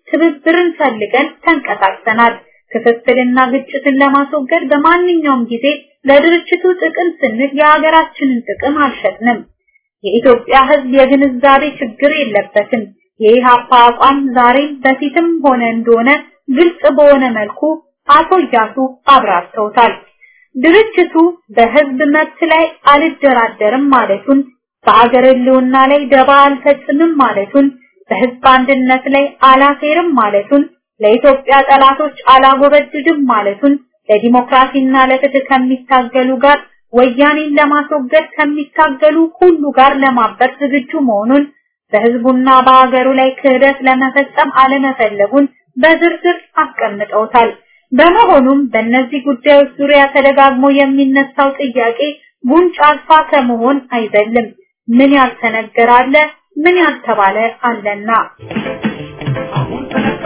ትብብርን ፈልገን ተንቀሳቅሰናል። ክፍፍልና ግጭትን ለማስወገድ በማንኛውም ጊዜ ለድርጅቱ ጥቅም ስንል የሀገራችንን ጥቅም አልሸጥንም። የኢትዮጵያ ሕዝብ የግንዛቤ ችግር የለበትም። የኢሃፓ አቋም ዛሬም በፊትም ሆነ እንደሆነ ግልጽ በሆነ መልኩ አቶ እያሱ አብራርተውታል። ድርጅቱ በህዝብ መብት ላይ አልደራደርም ማለቱን፣ በአገር ህልውና ላይ ደባ አልፈጽምም ማለቱን፣ በህዝብ አንድነት ላይ አላሴርም ማለቱን፣ ለኢትዮጵያ ጠላቶች አላጎበድድም ማለቱን፣ ለዲሞክራሲና ለፍትህ ከሚታገሉ ጋር ወያኔን ለማስወገድ ከሚታገሉ ሁሉ ጋር ለማበር ዝግጁ መሆኑን በህዝቡና በሀገሩ ላይ ክህደት ለመፈጸም አለመፈለጉን በዝርዝር አስቀምጠውታል። በመሆኑም በእነዚህ ጉዳዮች ዙሪያ ተደጋግሞ የሚነሳው ጥያቄ ጉንጭ አልፋ ከመሆን አይዘልም። ምን ያልተነገረ አለ፣ ምን ያልተባለ አለና አሁን ተነካ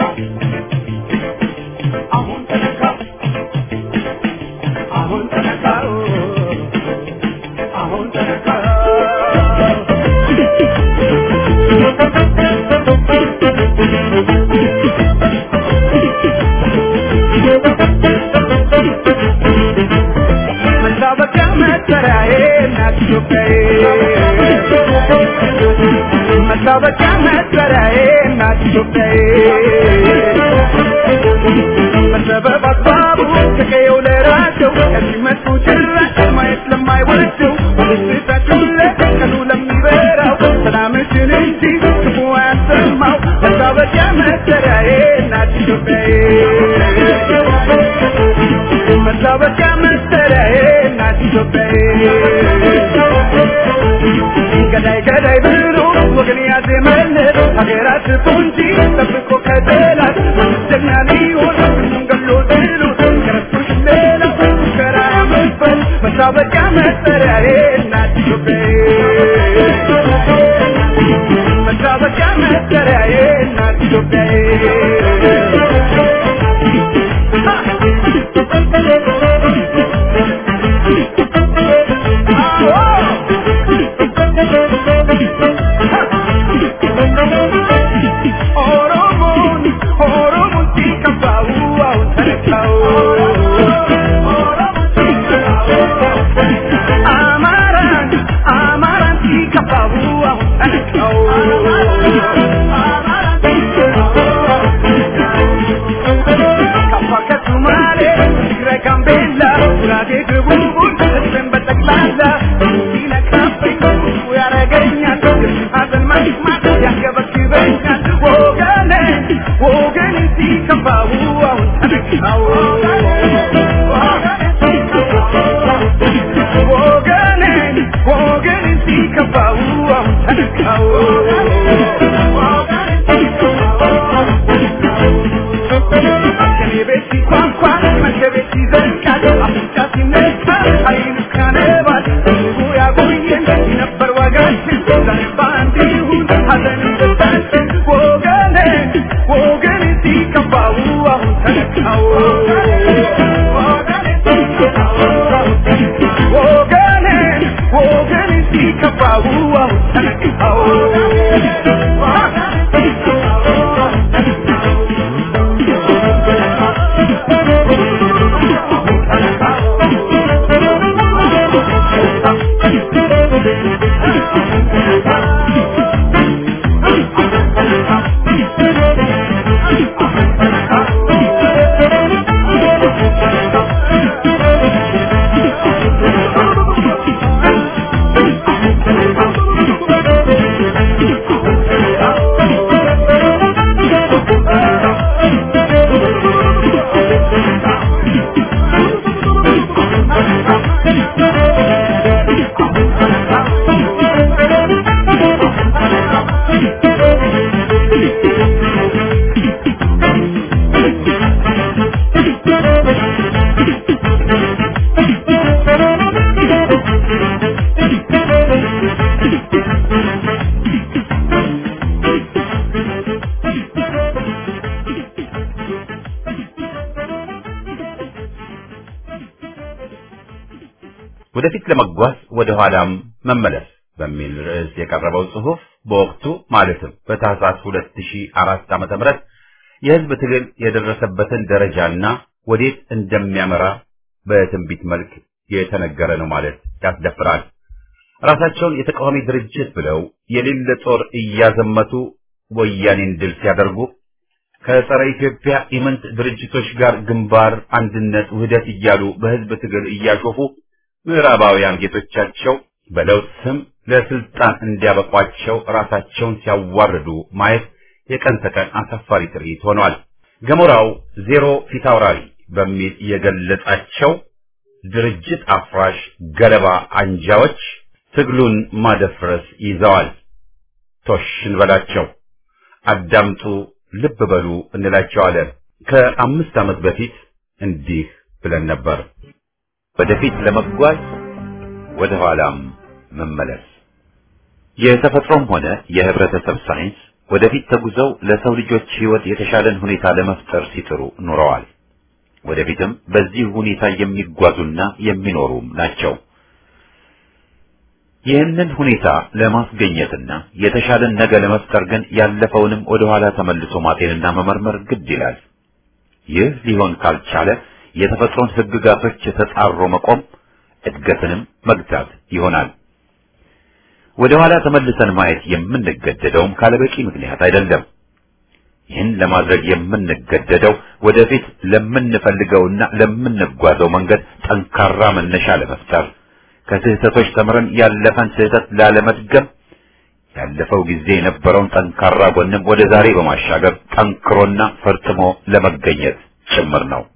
አሁን ተነካ አሁን ተነካ አሁን ተነካ መታወቂያ መጠሪያዬ እናት ኢትዮጵያዬ መታወቂያ መጠሪያዬ እናት ኢትዮጵያዬ በሰበብ አስባቡ ተቀየው ለራቸው ከሲመጡ ጭራሽ ማየት ለማይወደው ደስታቸው ለቀኑ ለሚበራው ሰላምሽን እንጂ ክፉ አያሰማው መታወቂያ መጠሪያዬ እናት ኢትዮጵያዬ መታወቂያ መጠሪያዬ እናት ኢትዮጵያዬ ገዳይ ገዳይ ብሎ ወገን ያዜመለት ሀገራት ቁንጂ ጠብቆ ከጠላት ጀግና ሊሆን ሁሉም ገሎ ጥሎ ከረሱሽ ሌላ ሙከራ ያመበት መታወቂያ መጠሪያዬ እናት ኢትዮጵያዬ መታወቂያ መጠሪያዬ እናት ኦሮሞን ኦሮሞን ሲከፋው አሁን ተነካው አማራን አማራን ሲከፋው አሁን ተነካው ከፋ ከሱማሌ ትግራይ ጋምቤላ ጉራጌ ደቡቡን ህዝብን በጠቅላላ ሲነካብኝ ብዙ ያረገኛል ሀዘን መስማት ያንገበግበኛል ወገኔ ወገኔ ሲከፋው አሁን ተነካው ወገኔ ወገኔ ሲከፋው አሁን ተነካው ከኔ ቤት ሲኳኳ መገቤት ይዘልቃል አፍንጫ ሲነሳ አይኑ ካነባል ህዝቡ ያቆየን ነበር ዋጋችን ዛሬ በአንድ ይሁን ሀዘን ደስታችን ወገኔ ወገኔ ሲከፋው አሁን ተነካው ወገኔ ወገኔ ሲከፋው አሁን ተነካው ወደፊት ለመጓዝ ወደ ኋላም መመለስ በሚል ርዕስ የቀረበው ጽሑፍ በወቅቱ ማለትም በታህሳስ 2004 ዓመተ ምህረት የህዝብ ትግል የደረሰበትን ደረጃና ወዴት እንደሚያመራ በትንቢት መልክ የተነገረ ነው ማለት ያስደፍራል። ራሳቸውን የተቃዋሚ ድርጅት ብለው የሌለ ጦር እያዘመቱ ወያኔን ድል ሲያደርጉ ከጸረ ኢትዮጵያ ኢመንት ድርጅቶች ጋር ግንባር፣ አንድነት፣ ውህደት እያሉ በህዝብ ትግል እያሾፉ ምዕራባውያን ጌቶቻቸው በለውጥ ስም ለስልጣን እንዲያበቋቸው ራሳቸውን ሲያዋርዱ ማየት የቀን ተቀን አሳፋሪ ትርኢት ሆኗል። ገሞራው ዜሮ ፊታውራሪ በሚል የገለጻቸው ድርጅት አፍራሽ ገለባ አንጃዎች ትግሉን ማደፍረስ ይዘዋል። ቶሽ እንበላቸው፣ አዳምጡ፣ ልብ በሉ እንላቸዋለን። ከአምስት ዓመት በፊት እንዲህ ብለን ነበር። ወደፊት ለመጓዝ ወደ ኋላም መመለስ። የተፈጥሮም ሆነ የህብረተሰብ ሳይንስ ወደፊት ተጉዘው ለሰው ልጆች ህይወት የተሻለን ሁኔታ ለመፍጠር ሲጥሩ ኑረዋል። ወደፊትም በዚህ ሁኔታ የሚጓዙና የሚኖሩም ናቸው። ይህንን ሁኔታ ለማስገኘትና የተሻለን ነገ ለመፍጠር ግን ያለፈውንም ወደ ኋላ ተመልሶ ማጤንና መመርመር ግድ ይላል። ይህ ሊሆን ካልቻለ የተፈጥሮን ህግጋቶች ተጻሮ መቆም እድገትንም መግታት ይሆናል። ወደ ኋላ ተመልሰን ማየት የምንገደደውም ካለበቂ ምክንያት አይደለም። ይህን ለማድረግ የምንገደደው ወደፊት ለምንፈልገውና ለምንጓዘው መንገድ ጠንካራ መነሻ ለመፍጠር ከስህተቶች ተምረን ያለፈን ስህተት ላለመድገም ያለፈው ጊዜ የነበረውን ጠንካራ ጎንም ወደ ዛሬ በማሻገር ጠንክሮና ፈርጥሞ ለመገኘት ጭምር ነው።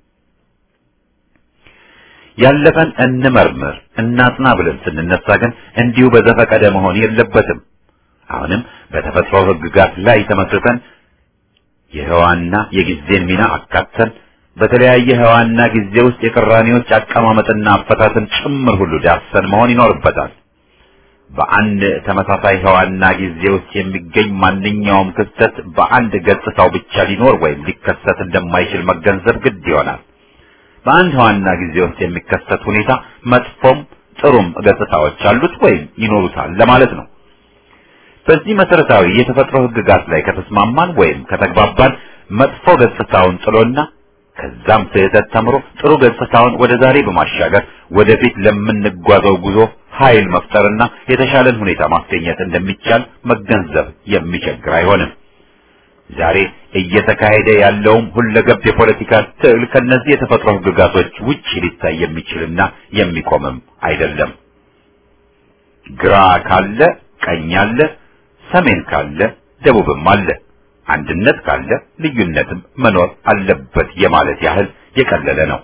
ያለፈን እንመርምር እናጥና ብለን ስንነሳ ግን እንዲሁ በዘፈቀደ መሆን የለበትም። አሁንም በተፈጥሮ ህግጋት ላይ ተመስርተን የህዋና የጊዜን ሚና አካተን በተለያየ ህዋና ጊዜ ውስጥ የቅራኔዎች አቀማመጥና አፈታትን ጭምር ሁሉ ዳሰን መሆን ይኖርበታል። በአንድ ተመሳሳይ ህዋና ጊዜ ውስጥ የሚገኝ ማንኛውም ክስተት በአንድ ገጽታው ብቻ ሊኖር ወይም ሊከሰት እንደማይችል መገንዘብ ግድ ይሆናል። በአንድ ህዋና ጊዜ ውስጥ የሚከሰት ሁኔታ መጥፎም ጥሩም ገጽታዎች አሉት ወይም ይኖሩታል ለማለት ነው። በዚህ መሰረታዊ የተፈጥሮ ህግጋት ላይ ከተስማማን ወይም ከተግባባን መጥፎ ገጽታውን ጥሎና ከዛም ስህተት ተምሮ ጥሩ ገጽታውን ወደ ዛሬ በማሻገር ወደፊት ለምንጓዘው ጉዞ ኃይል መፍጠርና የተሻለን ሁኔታ ማስገኘት እንደሚቻል መገንዘብ የሚቸግር አይሆንም። ዛሬ እየተካሄደ ያለውም ሁለገብ የፖለቲካ ትግል ከነዚህ የተፈጥሮ ህግጋቶች ውጭ ሊታይ የሚችልና የሚቆምም አይደለም። ግራ ካለ ቀኝ አለ፣ ሰሜን ካለ ደቡብም አለ። አንድነት ካለ ልዩነትም መኖር አለበት የማለት ያህል የቀለለ ነው።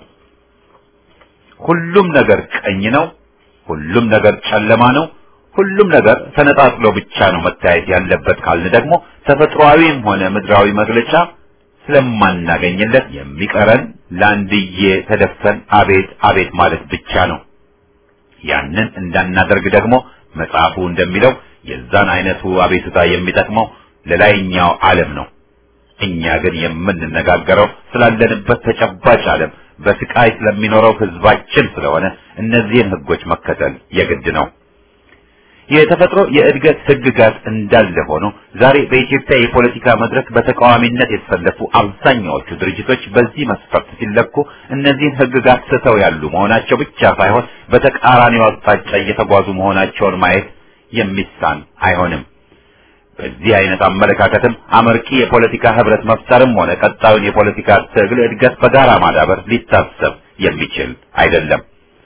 ሁሉም ነገር ቀኝ ነው፣ ሁሉም ነገር ጨለማ ነው፣ ሁሉም ነገር ተነጣጥሎ ብቻ ነው መታየት ያለበት ካልን ደግሞ ተፈጥሯዊም ሆነ ምድራዊ መግለጫ ስለማናገኝለት የሚቀረን ለአንድዬ ተደፍተን አቤት አቤት ማለት ብቻ ነው። ያንን እንዳናደርግ ደግሞ መጽሐፉ እንደሚለው የዛን አይነቱ አቤቱታ የሚጠቅመው ለላይኛው ዓለም ነው። እኛ ግን የምንነጋገረው ስላለንበት ተጨባጭ ዓለም በስቃይ ስለሚኖረው ህዝባችን ስለሆነ እነዚህን ህጎች መከተል የግድ ነው። የተፈጥሮ የእድገት ህግጋት እንዳለ ሆኖ ዛሬ በኢትዮጵያ የፖለቲካ መድረክ በተቃዋሚነት የተሰለፉ አብዛኛዎቹ ድርጅቶች በዚህ መስፈርት ሲለኩ እነዚህን ህግጋት ስተው ያሉ መሆናቸው ብቻ ሳይሆን በተቃራኒው አቅጣጫ እየተጓዙ መሆናቸውን ማየት የሚሳን አይሆንም። በዚህ አይነት አመለካከትም አመርቂ የፖለቲካ ህብረት መፍጠርም ሆነ ቀጣዩን የፖለቲካ ትግል እድገት በጋራ ማዳበር ሊታሰብ የሚችል አይደለም።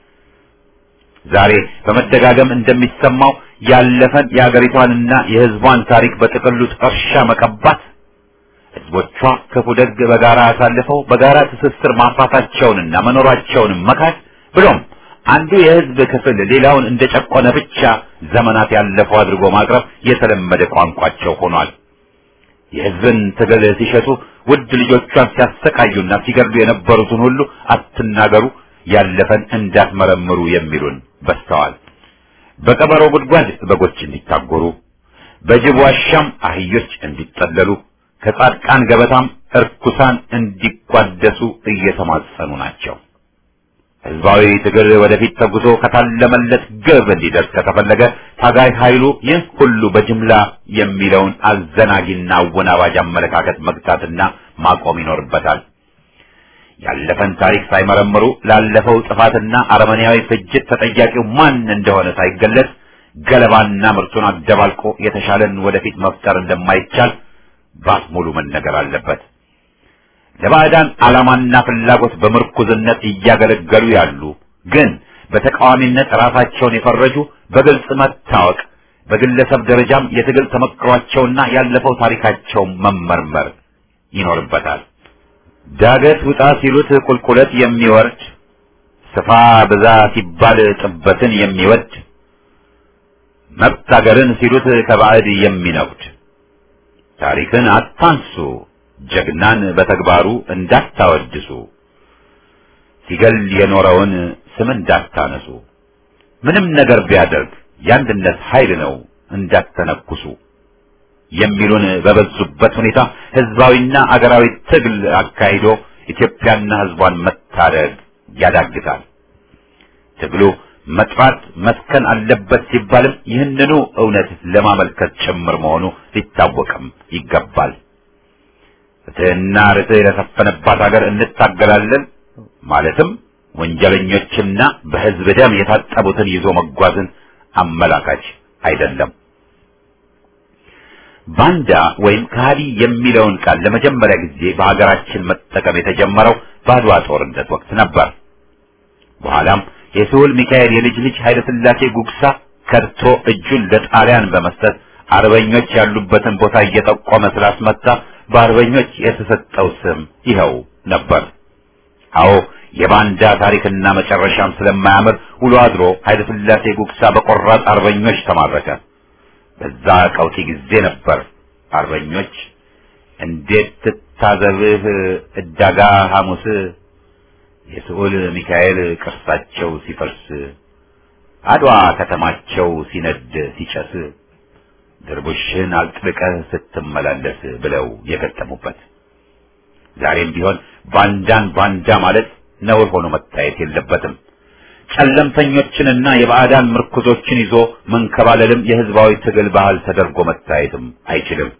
ዛሬ በመደጋገም እንደሚሰማው ያለፈን የአገሪቷንና የህዝቧን ታሪክ በጥቅሉ ጥርሻ መቀባት፣ ህዝቦቿ ክፉ ደግ በጋራ አሳልፈው በጋራ ትስስር ማፍራታቸውንና መኖራቸውንም መካድ ብሎም አንዱ የህዝብ ክፍል ሌላውን እንደጨቆነ ብቻ ዘመናት ያለፈው አድርጎ ማቅረብ የተለመደ ቋንቋቸው ሆኗል። የህዝብን ትግል ሲሸጡ ውድ ልጆቿን ሲያሰቃዩና ሲገድሉ የነበሩትን ሁሉ አትናገሩ፣ ያለፈን እንዳትመረምሩ የሚሉን በስተዋል። በቀበሮ ጉድጓድ በጎች እንዲታጎሩ፣ በጅብ ዋሻም አህዮች እንዲጠለሉ፣ ከጻድቃን ገበታም እርኩሳን እንዲቋደሱ እየተማጸኑ ናቸው። ህዝባዊ ትግል ወደፊት ተጉዞ ከታለመለት ግብ እንዲደርስ ከተፈለገ ታጋይ ኃይሉ ይህ ሁሉ በጅምላ የሚለውን አዘናጊና አወናባጅ አመለካከት መግታትና ማቆም ይኖርበታል። ያለፈን ታሪክ ሳይመረምሩ ላለፈው ጥፋትና አረመኔያዊ ፍጅት ተጠያቂው ማን እንደሆነ ሳይገለጽ ገለባና ምርቱን አደባልቆ የተሻለን ወደፊት መፍጠር እንደማይቻል ባፍ ሙሉ መነገር አለበት። ለባዕዳን ዓላማና ፍላጎት በምርኩዝነት እያገለገሉ ያሉ ግን በተቃዋሚነት ራሳቸውን የፈረጁ በግልጽ መታወቅ፣ በግለሰብ ደረጃም የትግል ተመክሯቸውና ያለፈው ታሪካቸው መመርመር ይኖርበታል። ዳገት ውጣ ሲሉት ቁልቁለት የሚወርድ ስፋ ብዛ ሲባል ጥበትን የሚወድ መብት አገርን ሲሉት ከባዕድ የሚነጉድ ታሪክን አታንሱ ጀግናን በተግባሩ እንዳታወድሱ ሲገል የኖረውን ስም እንዳታነሱ ምንም ነገር ቢያደርግ የአንድነት ኃይል ነው እንዳትተነኩሱ የሚሉን በበዙበት ሁኔታ ህዝባዊና አገራዊ ትግል አካሂዶ ኢትዮጵያና ህዝቧን መታደግ ያዳግታል። ትግሉ መጥራት መስከን አለበት ሲባልም ይህንኑ እውነት ለማመልከት ጭምር መሆኑ ሊታወቅም ይገባል። ፍትህና ርትዕ ለሰፈነባት ሀገር እንታገላለን ማለትም ወንጀለኞችና በህዝብ ደም የታጠቡትን ይዞ መጓዝን አመላካች አይደለም። ባንዳ ወይም ከሃዲ የሚለውን ቃል ለመጀመሪያ ጊዜ በሀገራችን መጠቀም የተጀመረው በአድዋ ጦርነት ወቅት ነበር። በኋላም የስሁል ሚካኤል የልጅ ልጅ ኃይለ ሥላሴ ጉግሳ ከድቶ እጁን ለጣሊያን በመስጠት አርበኞች ያሉበትን ቦታ እየጠቆመ ስላስመታ በአርበኞች የተሰጠው ስም ይኸው ነበር። አዎ የባንዳ ታሪክና መጨረሻም ስለማያምር ውሎ አድሮ ኃይለ ሥላሴ ጉግሳ በቆራጥ አርበኞች ተማረከ። በዛ ቀውጢ ጊዜ ነበር አርበኞች እንዴት ትታዘብህ እዳጋ ሐሙስ የስዑል ሚካኤል ቅርሳቸው ሲፈርስ አድዋ ከተማቸው ሲነድ ሲጨስ ድርቡሽን አጥብቀህ ስትመላለስ ብለው የገጠሙበት። ዛሬም ቢሆን ባንዳን ባንዳ ማለት ነውር ሆኖ መታየት የለበትም። ጨለምተኞችንና የባዕዳን ምርኩዞችን ይዞ መንከባለልም የህዝባዊ ትግል ባህል ተደርጎ መታየትም አይችልም።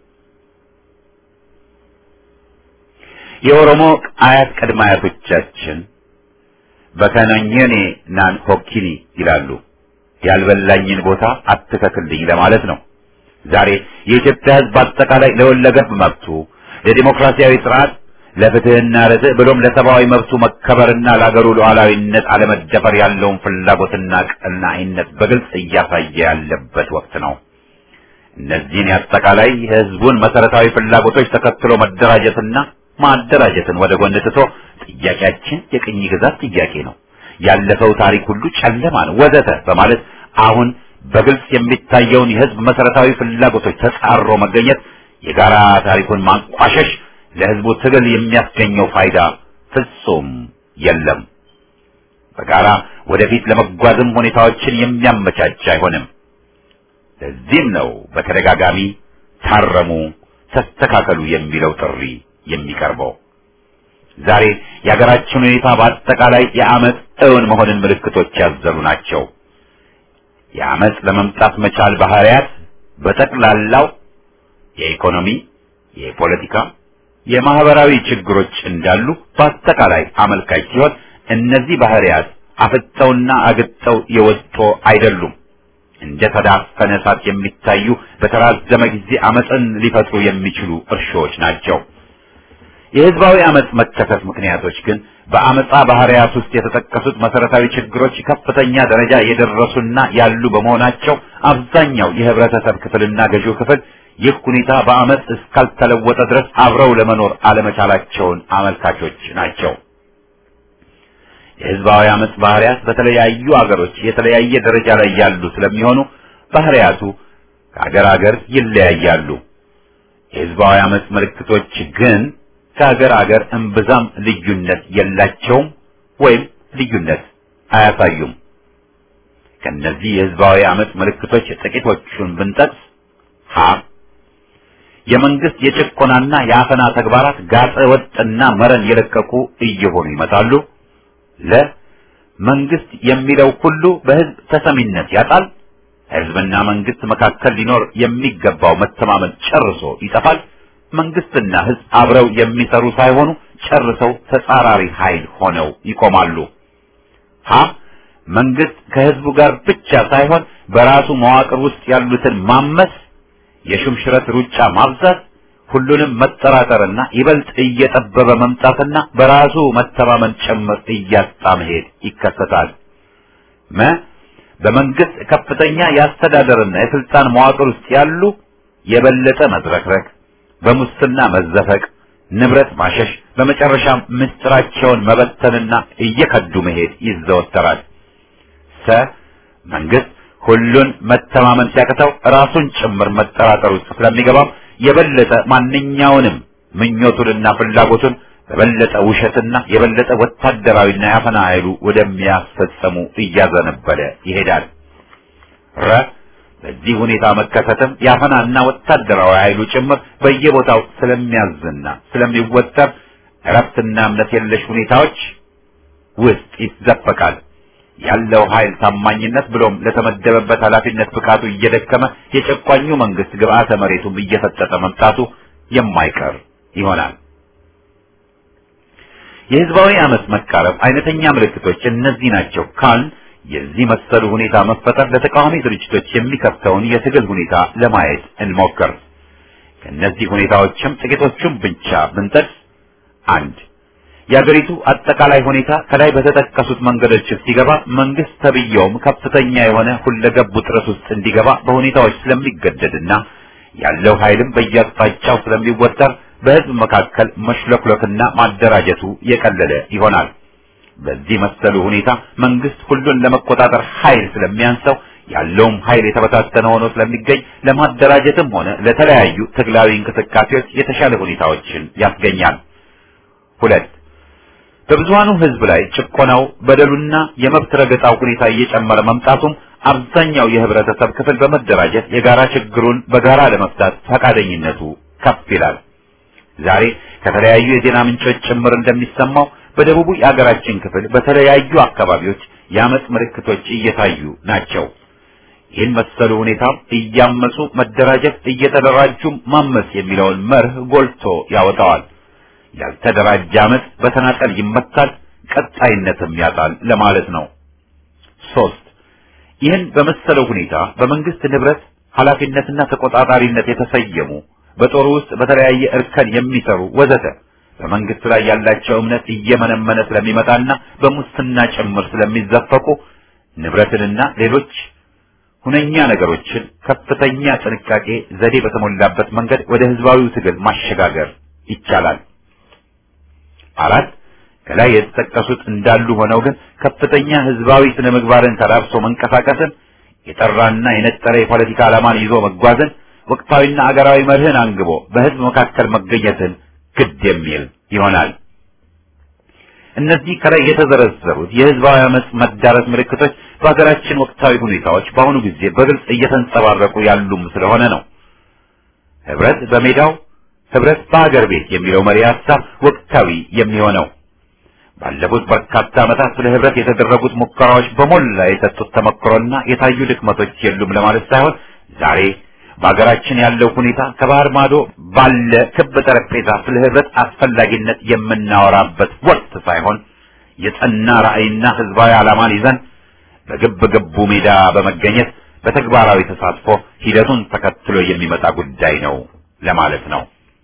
የኦሮሞ አያት ቅድመ አያቶቻችን በከነኘኔ ናን ሆኪኒ ይላሉ። ያልበላኝን ቦታ አትከክልኝ ለማለት ነው። ዛሬ የኢትዮጵያ ህዝብ አጠቃላይ ለወለገብ መብቱ፣ ለዲሞክራሲያዊ ስርዓት፣ ለፍትህና ርትዕ ብሎም ለሰብአዊ መብቱ መከበርና ለአገሩ ሉዓላዊነት አለመደፈር ያለውን ፍላጎትና ቀናኢነት በግልጽ እያሳየ ያለበት ወቅት ነው። እነዚህን የአጠቃላይ የህዝቡን መሰረታዊ ፍላጎቶች ተከትሎ መደራጀትና ማደራጀትን ወደ ጎን ትቶ ጥያቄያችን የቅኝ ግዛት ጥያቄ ነው፣ ያለፈው ታሪክ ሁሉ ጨለማ ነው ወዘተ በማለት አሁን በግልጽ የሚታየውን የህዝብ መሰረታዊ ፍላጎቶች ተጻሮ መገኘት የጋራ ታሪኩን ማንቋሸሽ ለህዝቡ ትግል የሚያስገኘው ፋይዳ ፍጹም የለም። በጋራ ወደፊት ለመጓዝም ሁኔታዎችን የሚያመቻች አይሆንም። ለዚህም ነው በተደጋጋሚ ታረሙ፣ ተስተካከሉ የሚለው ጥሪ የሚቀርበው። ዛሬ የሀገራችን ሁኔታ በአጠቃላይ የአመፅ እውን መሆንን ምልክቶች ያዘሉ ናቸው። የአመፅ ለመምጣት መቻል ባህሪያት በጠቅላላው የኢኮኖሚ፣ የፖለቲካ፣ የማህበራዊ ችግሮች እንዳሉ በአጠቃላይ አመልካች ሲሆን እነዚህ ባህሪያት አፍጠውና አግጠው የወጡ አይደሉም። እንደ ተዳፈነ እሳት የሚታዩ በተራዘመ ጊዜ አመፅን ሊፈጥሩ የሚችሉ እርሾዎች ናቸው። የህዝባዊ አመፅ መከሰት ምክንያቶች ግን በአመፃ ባህሪያት ውስጥ የተጠቀሱት መሰረታዊ ችግሮች ከፍተኛ ደረጃ የደረሱና ያሉ በመሆናቸው አብዛኛው የህብረተሰብ ክፍልና ገዢው ክፍል ይህ ሁኔታ በአመፅ እስካልተለወጠ ድረስ አብረው ለመኖር አለመቻላቸውን አመልካቾች ናቸው። የህዝባዊ አመፅ ባህሪያት በተለያዩ አገሮች የተለያየ ደረጃ ላይ ያሉ ስለሚሆኑ ባህሪያቱ ከአገር አገር ይለያያሉ። የህዝባዊ አመፅ ምልክቶች ግን ከሀገር አገር እምብዛም ልዩነት የላቸውም ወይም ልዩነት አያሳዩም። ከነዚህ የህዝባዊ አመፅ ምልክቶች ጥቂቶቹን ብንጠቅስ ሀ የመንግስት የጭቆናና የአፈና ተግባራት ጋጠ ወጥና መረን የለቀቁ እየሆኑ ይመጣሉ። ለ መንግስት የሚለው ሁሉ በህዝብ ተሰሚነት ያጣል። ህዝብና መንግስት መካከል ሊኖር የሚገባው መተማመን ጨርሶ ይጠፋል። መንግስትና ህዝብ አብረው የሚሰሩ ሳይሆኑ ጨርሰው ተጻራሪ ኃይል ሆነው ይቆማሉ። ሀ መንግስት ከህዝቡ ጋር ብቻ ሳይሆን በራሱ መዋቅር ውስጥ ያሉትን ማመስ፣ የሹምሽረት ሩጫ ማብዛት፣ ሁሉንም መጠራጠርና ይበልጥ እየጠበበ መምጣትና በራሱ መተማመን ጭምር እያጣ መሄድ ይከሰታል። መ በመንግስት ከፍተኛ የአስተዳደርና የስልጣን መዋቅር ውስጥ ያሉ የበለጠ መዝረክረክ፣ በሙስና መዘፈቅ፣ ንብረት ማሸሽ፣ በመጨረሻም ምስጢራቸውን መበተንና እየከዱ መሄድ ይዘወተራል። ሰ መንግስት ሁሉን መተማመን ሲያቅተው ራሱን ጭምር መጠራጠር ውስጥ ስለሚገባም የበለጠ ማንኛውንም ምኞቱንና ፍላጎቱን በበለጠ ውሸትና የበለጠ ወታደራዊና ያፈና ኃይሉ ወደሚያስፈጸሙ እያዘነበለ ይሄዳል። ረ በዚህ ሁኔታ መከሰትም ያፈናና ወታደራዊ ኃይሉ ጭምር በየቦታው ስለሚያዝና ስለሚወጠር እረፍትና እምነት የለሽ ሁኔታዎች ውስጥ ይዘፈቃል። ያለው ኃይል ታማኝነት ብሎም ለተመደበበት ኃላፊነት ብቃቱ እየደከመ የጨቋኙ መንግስት ግብአተ መሬቱም እየፈጠጠ መምጣቱ የማይቀር ይሆናል። የህዝባዊ አመፅ መቃረብ አይነተኛ ምልክቶች እነዚህ ናቸው ካል የዚህ መሰሉ ሁኔታ መፈጠር ለተቃዋሚ ድርጅቶች የሚከፍተውን የትግል ሁኔታ ለማየት እንሞክር። ከእነዚህ ሁኔታዎችም ጥቂቶቹን ብቻ ብንጠቅስ አንድ የአገሪቱ አጠቃላይ ሁኔታ ከላይ በተጠቀሱት መንገዶች ሲገባ መንግስት ተብየውም ከፍተኛ የሆነ ሁለገብ ውጥረት ውስጥ እንዲገባ በሁኔታዎች ስለሚገደድና ያለው ኃይልም በየአቅጣጫው ስለሚወጠር በህዝብ መካከል መሽለክለክና ማደራጀቱ የቀለለ ይሆናል። በዚህ መሰሉ ሁኔታ መንግስት ሁሉን ለመቆጣጠር ኃይል ስለሚያንሰው ያለውም ኃይል የተበታተነ ሆኖ ስለሚገኝ ለማደራጀትም ሆነ ለተለያዩ ትግላዊ እንቅስቃሴዎች የተሻለ ሁኔታዎችን ያስገኛል። ሁለት በብዙሃኑ ህዝብ ላይ ጭቆናው፣ በደሉና የመብት ረገጣው ሁኔታ እየጨመረ መምጣቱም አብዛኛው የህብረተሰብ ክፍል በመደራጀት የጋራ ችግሩን በጋራ ለመፍታት ፈቃደኝነቱ ከፍ ይላል። ዛሬ ከተለያዩ የዜና ምንጮች ጭምር እንደሚሰማው በደቡቡ የአገራችን ክፍል በተለያዩ አካባቢዎች የአመፅ ምልክቶች እየታዩ ናቸው። ይህን መሰሉ ሁኔታም እያመፁ መደራጀት፣ እየተደራጁም ማመፅ የሚለውን መርህ ጎልቶ ያወጣዋል። ያልተደራጀ አመፅ በተናጠል ይመታል፣ ቀጣይነትም ያጣል ለማለት ነው። ሶስት ይህን በመሰለው ሁኔታ በመንግስት ንብረት ኃላፊነትና ተቆጣጣሪነት የተሰየሙ በጦሩ ውስጥ በተለያየ እርከን የሚሰሩ ወዘተ በመንግስት ላይ ያላቸው እምነት እየመነመነ ስለሚመጣና በሙስና ጭምር ስለሚዘፈቁ ንብረትንና ሌሎች ሁነኛ ነገሮችን ከፍተኛ ጥንቃቄ ዘዴ በተሞላበት መንገድ ወደ ህዝባዊው ትግል ማሸጋገር ይቻላል። አራት ከላይ የተጠቀሱት እንዳሉ ሆነው ግን ከፍተኛ ህዝባዊ ስነ ምግባርን ተላብሶ መንቀሳቀስን፣ የጠራና የነጠረ የፖለቲካ ዓላማን ይዞ መጓዝን፣ ወቅታዊና አገራዊ መርህን አንግቦ በህዝብ መካከል መገኘትን ግድ የሚል ይሆናል። እነዚህ ከላይ የተዘረዘሩት የህዝባዊ አመፅ መዳረስ ምልክቶች በሀገራችን ወቅታዊ ሁኔታዎች በአሁኑ ጊዜ በግልጽ እየተንጸባረቁ ያሉም ስለሆነ ነው። ህብረት በሜዳው ህብረት በሀገር ቤት የሚለው መሪ ሀሳብ ወቅታዊ የሚሆነው ባለፉት በርካታ ዓመታት ስለ ህብረት የተደረጉት ሙከራዎች በሞላ የሰጡት ተመክሮና የታዩ ድክመቶች የሉም ለማለት ሳይሆን ዛሬ በሀገራችን ያለው ሁኔታ ከባህር ማዶ ባለ ክብ ጠረጴዛ ስለ ህብረት አስፈላጊነት የምናወራበት ወቅት ሳይሆን የጸና ራዕይና ህዝባዊ ዓላማን ይዘን በግብ ግቡ ሜዳ በመገኘት በተግባራዊ ተሳትፎ ሂደቱን ተከትሎ የሚመጣ ጉዳይ ነው ለማለት ነው።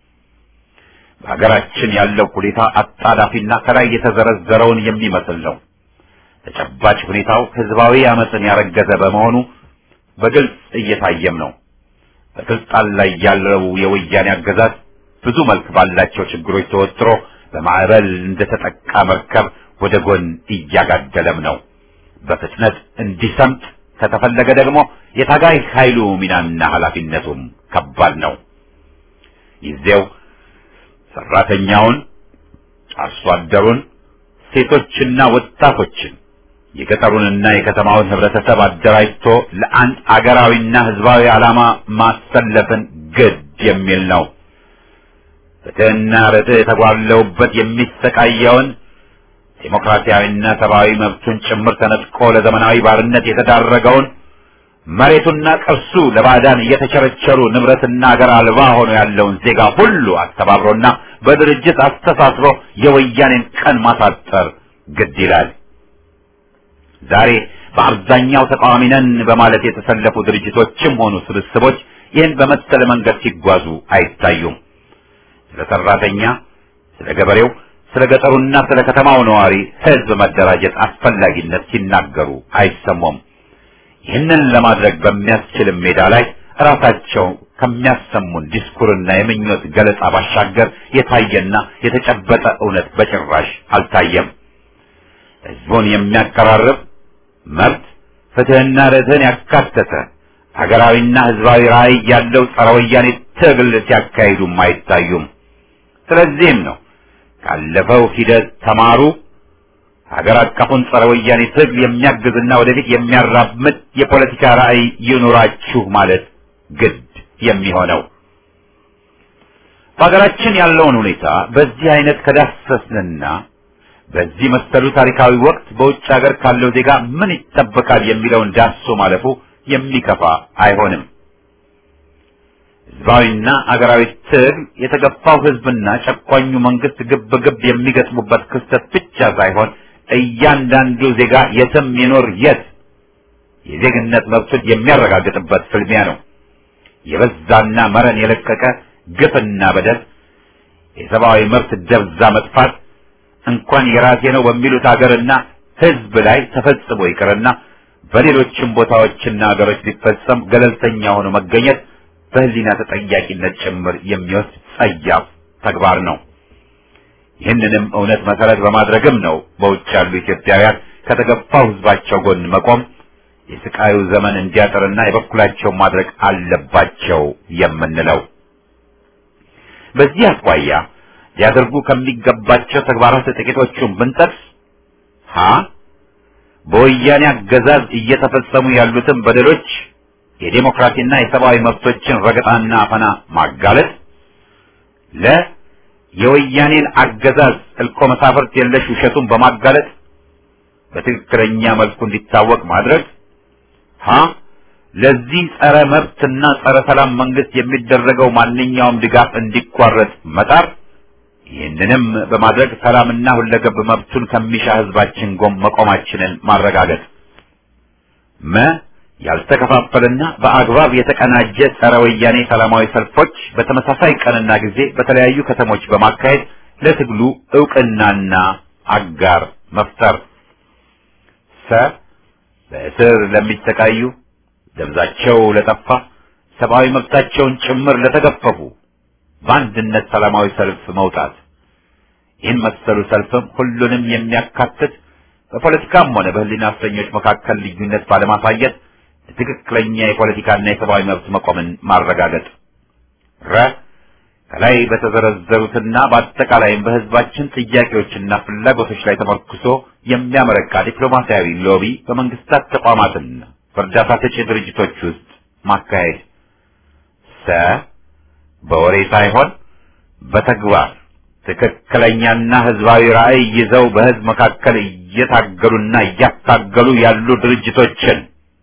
በሀገራችን ያለው ሁኔታ አጣዳፊና ከላይ የተዘረዘረውን የሚመስል ነው። ተጨባጭ ሁኔታው ህዝባዊ አመፅን ያረገዘ በመሆኑ በግልጽ እየታየም ነው። በስልጣን ላይ ያለው የወያኔ አገዛዝ ብዙ መልክ ባላቸው ችግሮች ተወጥሮ በማዕበል እንደተጠቃ መርከብ ወደ ጎን እያጋደለም ነው። በፍጥነት እንዲሰምጥ ከተፈለገ ደግሞ የታጋይ ኃይሉ ሚናና ኃላፊነቱም ከባድ ነው። ጊዜው ሰራተኛውን፣ አርሶ አደሩን፣ ሴቶችና ወጣቶችን የገጠሩንና የከተማውን ህብረተሰብ አደራጅቶ ለአንድ አገራዊና ህዝባዊ ዓላማ ማሰለፍን ግድ የሚል ነው። ፍትህና ርትዕ የተጓለውበት የሚሰቃየውን ዴሞክራሲያዊና ሰብአዊ መብቱን ጭምር ተነጥቆ ለዘመናዊ ባርነት የተዳረገውን መሬቱና ቅርሱ ለባዕዳን እየተቸረቸሩ ንብረትና አገር አልባ ሆኖ ያለውን ዜጋ ሁሉ አስተባብሮና በድርጅት አስተሳስሮ የወያኔን ቀን ማሳጠር ግድ ይላል። ዛሬ በአብዛኛው ተቃዋሚ ነን በማለት የተሰለፉ ድርጅቶችም ሆኑ ስብስቦች ይህን በመሰለ መንገድ ሲጓዙ አይታዩም። ስለ ሰራተኛ፣ ስለ ገበሬው፣ ስለ ገጠሩና ስለ ከተማው ነዋሪ ህዝብ መደራጀት አስፈላጊነት ሲናገሩ አይሰሙም። ይህንን ለማድረግ በሚያስችልም ሜዳ ላይ ራሳቸው ከሚያሰሙን ዲስኩርና የምኞት ገለጻ ባሻገር የታየና የተጨበጠ እውነት በጭራሽ አልታየም። ህዝቡን የሚያቀራርብ መብት፣ ፍትህና ርትዕን ያካተተ ሀገራዊና ህዝባዊ ራዕይ ያለው ጸረ ወያኔ ትግል ሲያካሂዱም አይታዩም። ስለዚህም ነው ካለፈው ሂደት ተማሩ፣ ሀገር አቀፉን ጸረ ወያኔ ትግል የሚያግዝና ወደፊት የሚያራምድ የፖለቲካ ራዕይ ይኑራችሁ ማለት ግድ የሚሆነው። በሀገራችን ያለውን ሁኔታ በዚህ አይነት ከዳሰስንና በዚህ መሰሉ ታሪካዊ ወቅት በውጭ ሀገር ካለው ዜጋ ምን ይጠበቃል የሚለውን ዳሶ ማለፉ የሚከፋ አይሆንም። ህዝባዊና አገራዊ ትግል የተገፋው ህዝብና ጨቋኙ መንግስት ግብ ግብ የሚገጥሙበት ክስተት ብቻ ሳይሆን እያንዳንዱ ዜጋ የትም ይኖር የት የዜግነት መብቱን የሚያረጋግጥበት ፍልሚያ ነው። የበዛና መረን የለቀቀ ግፍና በደል፣ የሰብአዊ መብት ደብዛ መጥፋት እንኳን የራሴ ነው በሚሉት ሀገርና ህዝብ ላይ ተፈጽሞ ይቅርና በሌሎችም ቦታዎችና ሀገሮች ሊፈጸም ገለልተኛ ሆኖ መገኘት በህሊና ተጠያቂነት ጭምር የሚወስድ ጸያፍ ተግባር ነው። ይህንንም እውነት መሰረት በማድረግም ነው በውጭ ያሉ ኢትዮጵያውያን ከተገፋው ህዝባቸው ጎን መቆም የስቃዩ ዘመን እንዲያጥርና የበኩላቸውን ማድረግ አለባቸው የምንለው። በዚህ አኳያ ሊያደርጉ ከሚገባቸው ተግባራት ጥቂቶቹን ብንጠቅስ ሀ በወያኔ አገዛዝ እየተፈጸሙ ያሉትን በደሎች የዴሞክራሲና የሰብአዊ መብቶችን ረገጣና አፈና ማጋለጥ፣ ለ የወያኔን አገዛዝ እልኮ መሳፍርት የለሽ ውሸቱን በማጋለጥ በትክክለኛ መልኩ እንዲታወቅ ማድረግ፣ ሀ ለዚህ ጸረ መብትና ጸረ ሰላም መንግስት የሚደረገው ማንኛውም ድጋፍ እንዲቋረጥ መጣር ይህንንም በማድረግ ሰላምና ሁለገብ መብቱን ከሚሻ ህዝባችን ጎን መቆማችንን ማረጋገጥ፣ መ ያልተከፋፈለና በአግባብ የተቀናጀ ጸረ ወያኔ ሰላማዊ ሰልፎች በተመሳሳይ ቀንና ጊዜ በተለያዩ ከተሞች በማካሄድ ለትግሉ እውቅናና አጋር መፍጠር፣ ሰ በእስር ለሚሰቃዩ ደብዛቸው ለጠፋ ሰብአዊ መብታቸውን ጭምር ለተገፈፉ በአንድነት ሰላማዊ ሰልፍ መውጣት። ይህን መሰሉ ሰልፍም ሁሉንም የሚያካትት በፖለቲካም ሆነ በህሊና እስረኞች መካከል ልዩነት ባለማሳየት ትክክለኛ የፖለቲካና የሰብአዊ መብት መቆምን ማረጋገጥ። ረ ከላይ በተዘረዘሩትና በአጠቃላይም በህዝባችን ጥያቄዎችና ፍላጎቶች ላይ ተመርኩሶ የሚያመረቃ ዲፕሎማሲያዊ ሎቢ በመንግስታት ተቋማትና በእርዳታ ሰጪ ድርጅቶች ውስጥ ማካሄድ። ሰ በወሬ ሳይሆን በተግባር ትክክለኛና ህዝባዊ ራዕይ ይዘው በህዝብ መካከል እየታገሉና እያታገሉ ያሉ ድርጅቶችን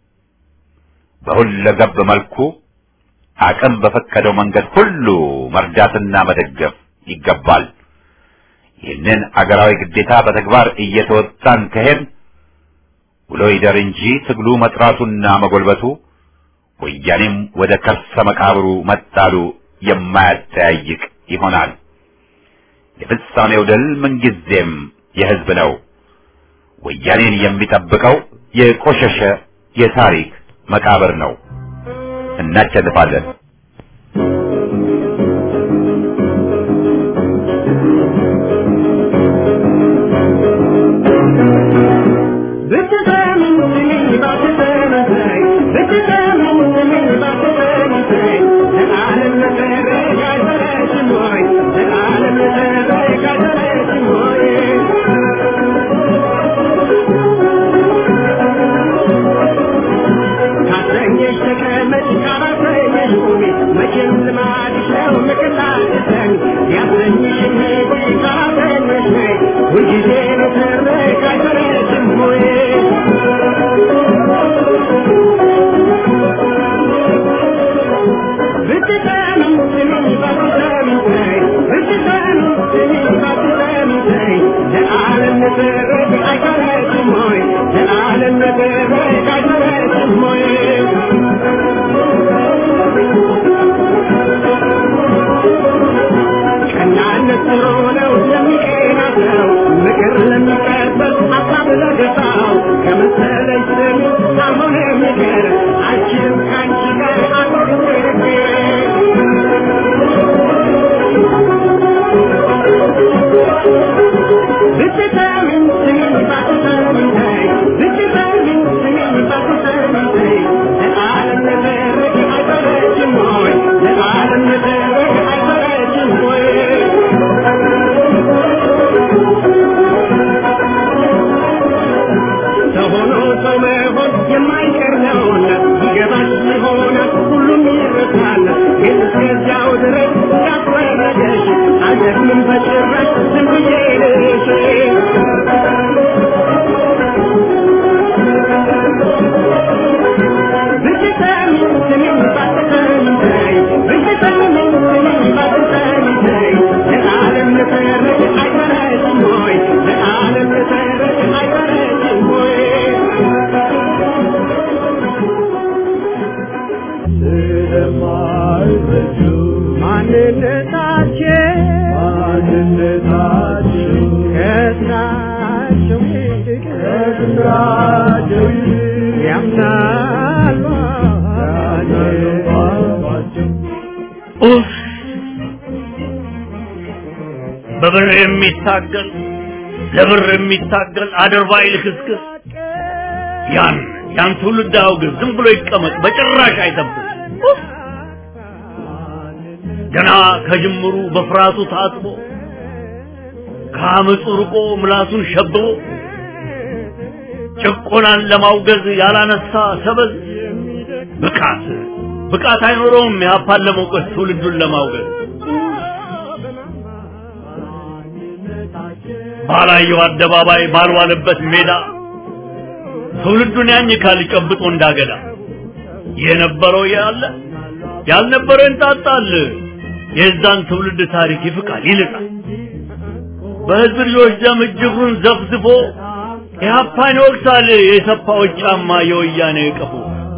በሁለገብ መልኩ አቅም በፈቀደው መንገድ ሁሉ መርዳትና መደገፍ ይገባል። ይህንን አገራዊ ግዴታ በተግባር እየተወጣን ከሄድ ውሎ ይደር እንጂ ትግሉ መጥራቱና መጎልበቱ ወያኔም ወደ ከርሰ መቃብሩ መጣሉ የማያጠያይቅ ይሆናል። የፍጻሜው ድል ምንጊዜም የህዝብ ነው። ወያኔን የሚጠብቀው የቆሸሸ የታሪክ መቃብር ነው። እናሸንፋለን። Thank you. በብር የሚታገል ለብር የሚታገል አድርባይ ልክስክስ ያን ያን ትውልድ አውግዝ፣ ዝም ብሎ ይቀመጥ፣ በጭራሽ አይጠብቅ። ገና ከጅምሩ በፍርሃቱ ታጥቦ ከአመፁ ርቆ ምላሱን ሸብቦ ጭቆናን ለማውገዝ ያላነሳ ሰበዝ ብቃት ብቃት አይኖረውም ያፓን ለመውቀስ ትውልዱን ለማውገዝ ባላየው አደባባይ ባልዋለበት ሜዳ ትውልዱን ያኝካል ጨብጦ እንዳገዳ የነበረው ያለ ያልነበረው እንጣጣል የዛን ትውልድ ታሪክ ይፍቃል ይልቃል በህዝብ ልጆች ደም እጅጉን ዘፍዝፎ ኢህአፓን ይወቅሳል የሰፋዎች ጫማ የወያኔ ቀፎ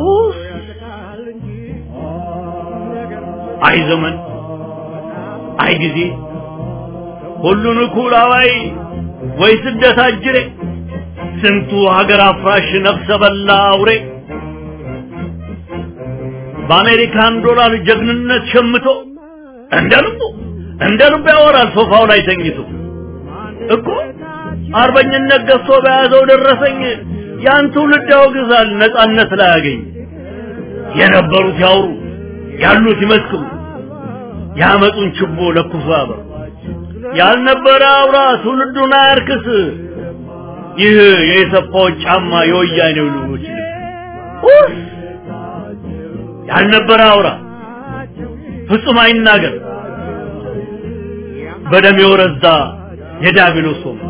አይ ዘመን አይ ጊዜ ሁሉን እኩል አዋይ ወይ ስደት አጅሬ ስንቱ ሀገር አፍራሽ ነፍሰ በላ አውሬ በአሜሪካን ዶላር ጀግንነት ሸምቶ እንደ ልቡ እንደ ልቡ ያወራል ሶፋው ላይ ተኝቶ እኮ አርበኝነት ገዝቶ በያዘው ደረሰኝ ያን ትውልድ ያወግዛል ነጻነት ላይ ያገኝ የነበሩት ያውሩ ያሉት ይመስክሩ ያመጡን ችቦ ለኩሶ ያበሩ ያልነበረ አውራ ትውልዱን አያርክስ ይህ የሰፋዎች ጫማ የወያኔው ልጆች ልብስ ያልነበረ አውራ ፍጹም አይናገር በደም የወረዛ የዳቢሎስ ወንበር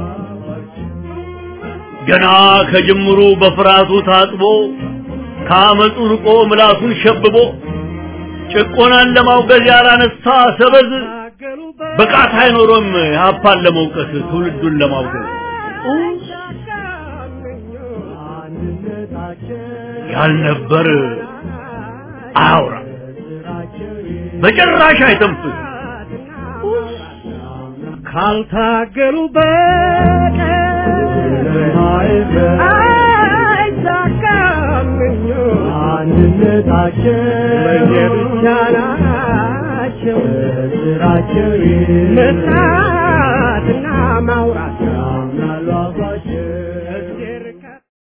ገና ከጅምሩ በፍርሃቱ ታጥቦ ከአመፁ ርቆ ምላሱን ሸብቦ ጭቆናን ለማውገዝ ያላነሳ ሰበዝ ብቃት አይኖሮም ሀፓን ለመውቀስ ትውልዱን ለማውገዝ ያልነበር አያውራ በጭራሽ አይተንፍስ ካልታገሉ በቀር አይሳካም አንድነታቸው ለየብቻ ናቸው ስራቸው መስራትና ማውራት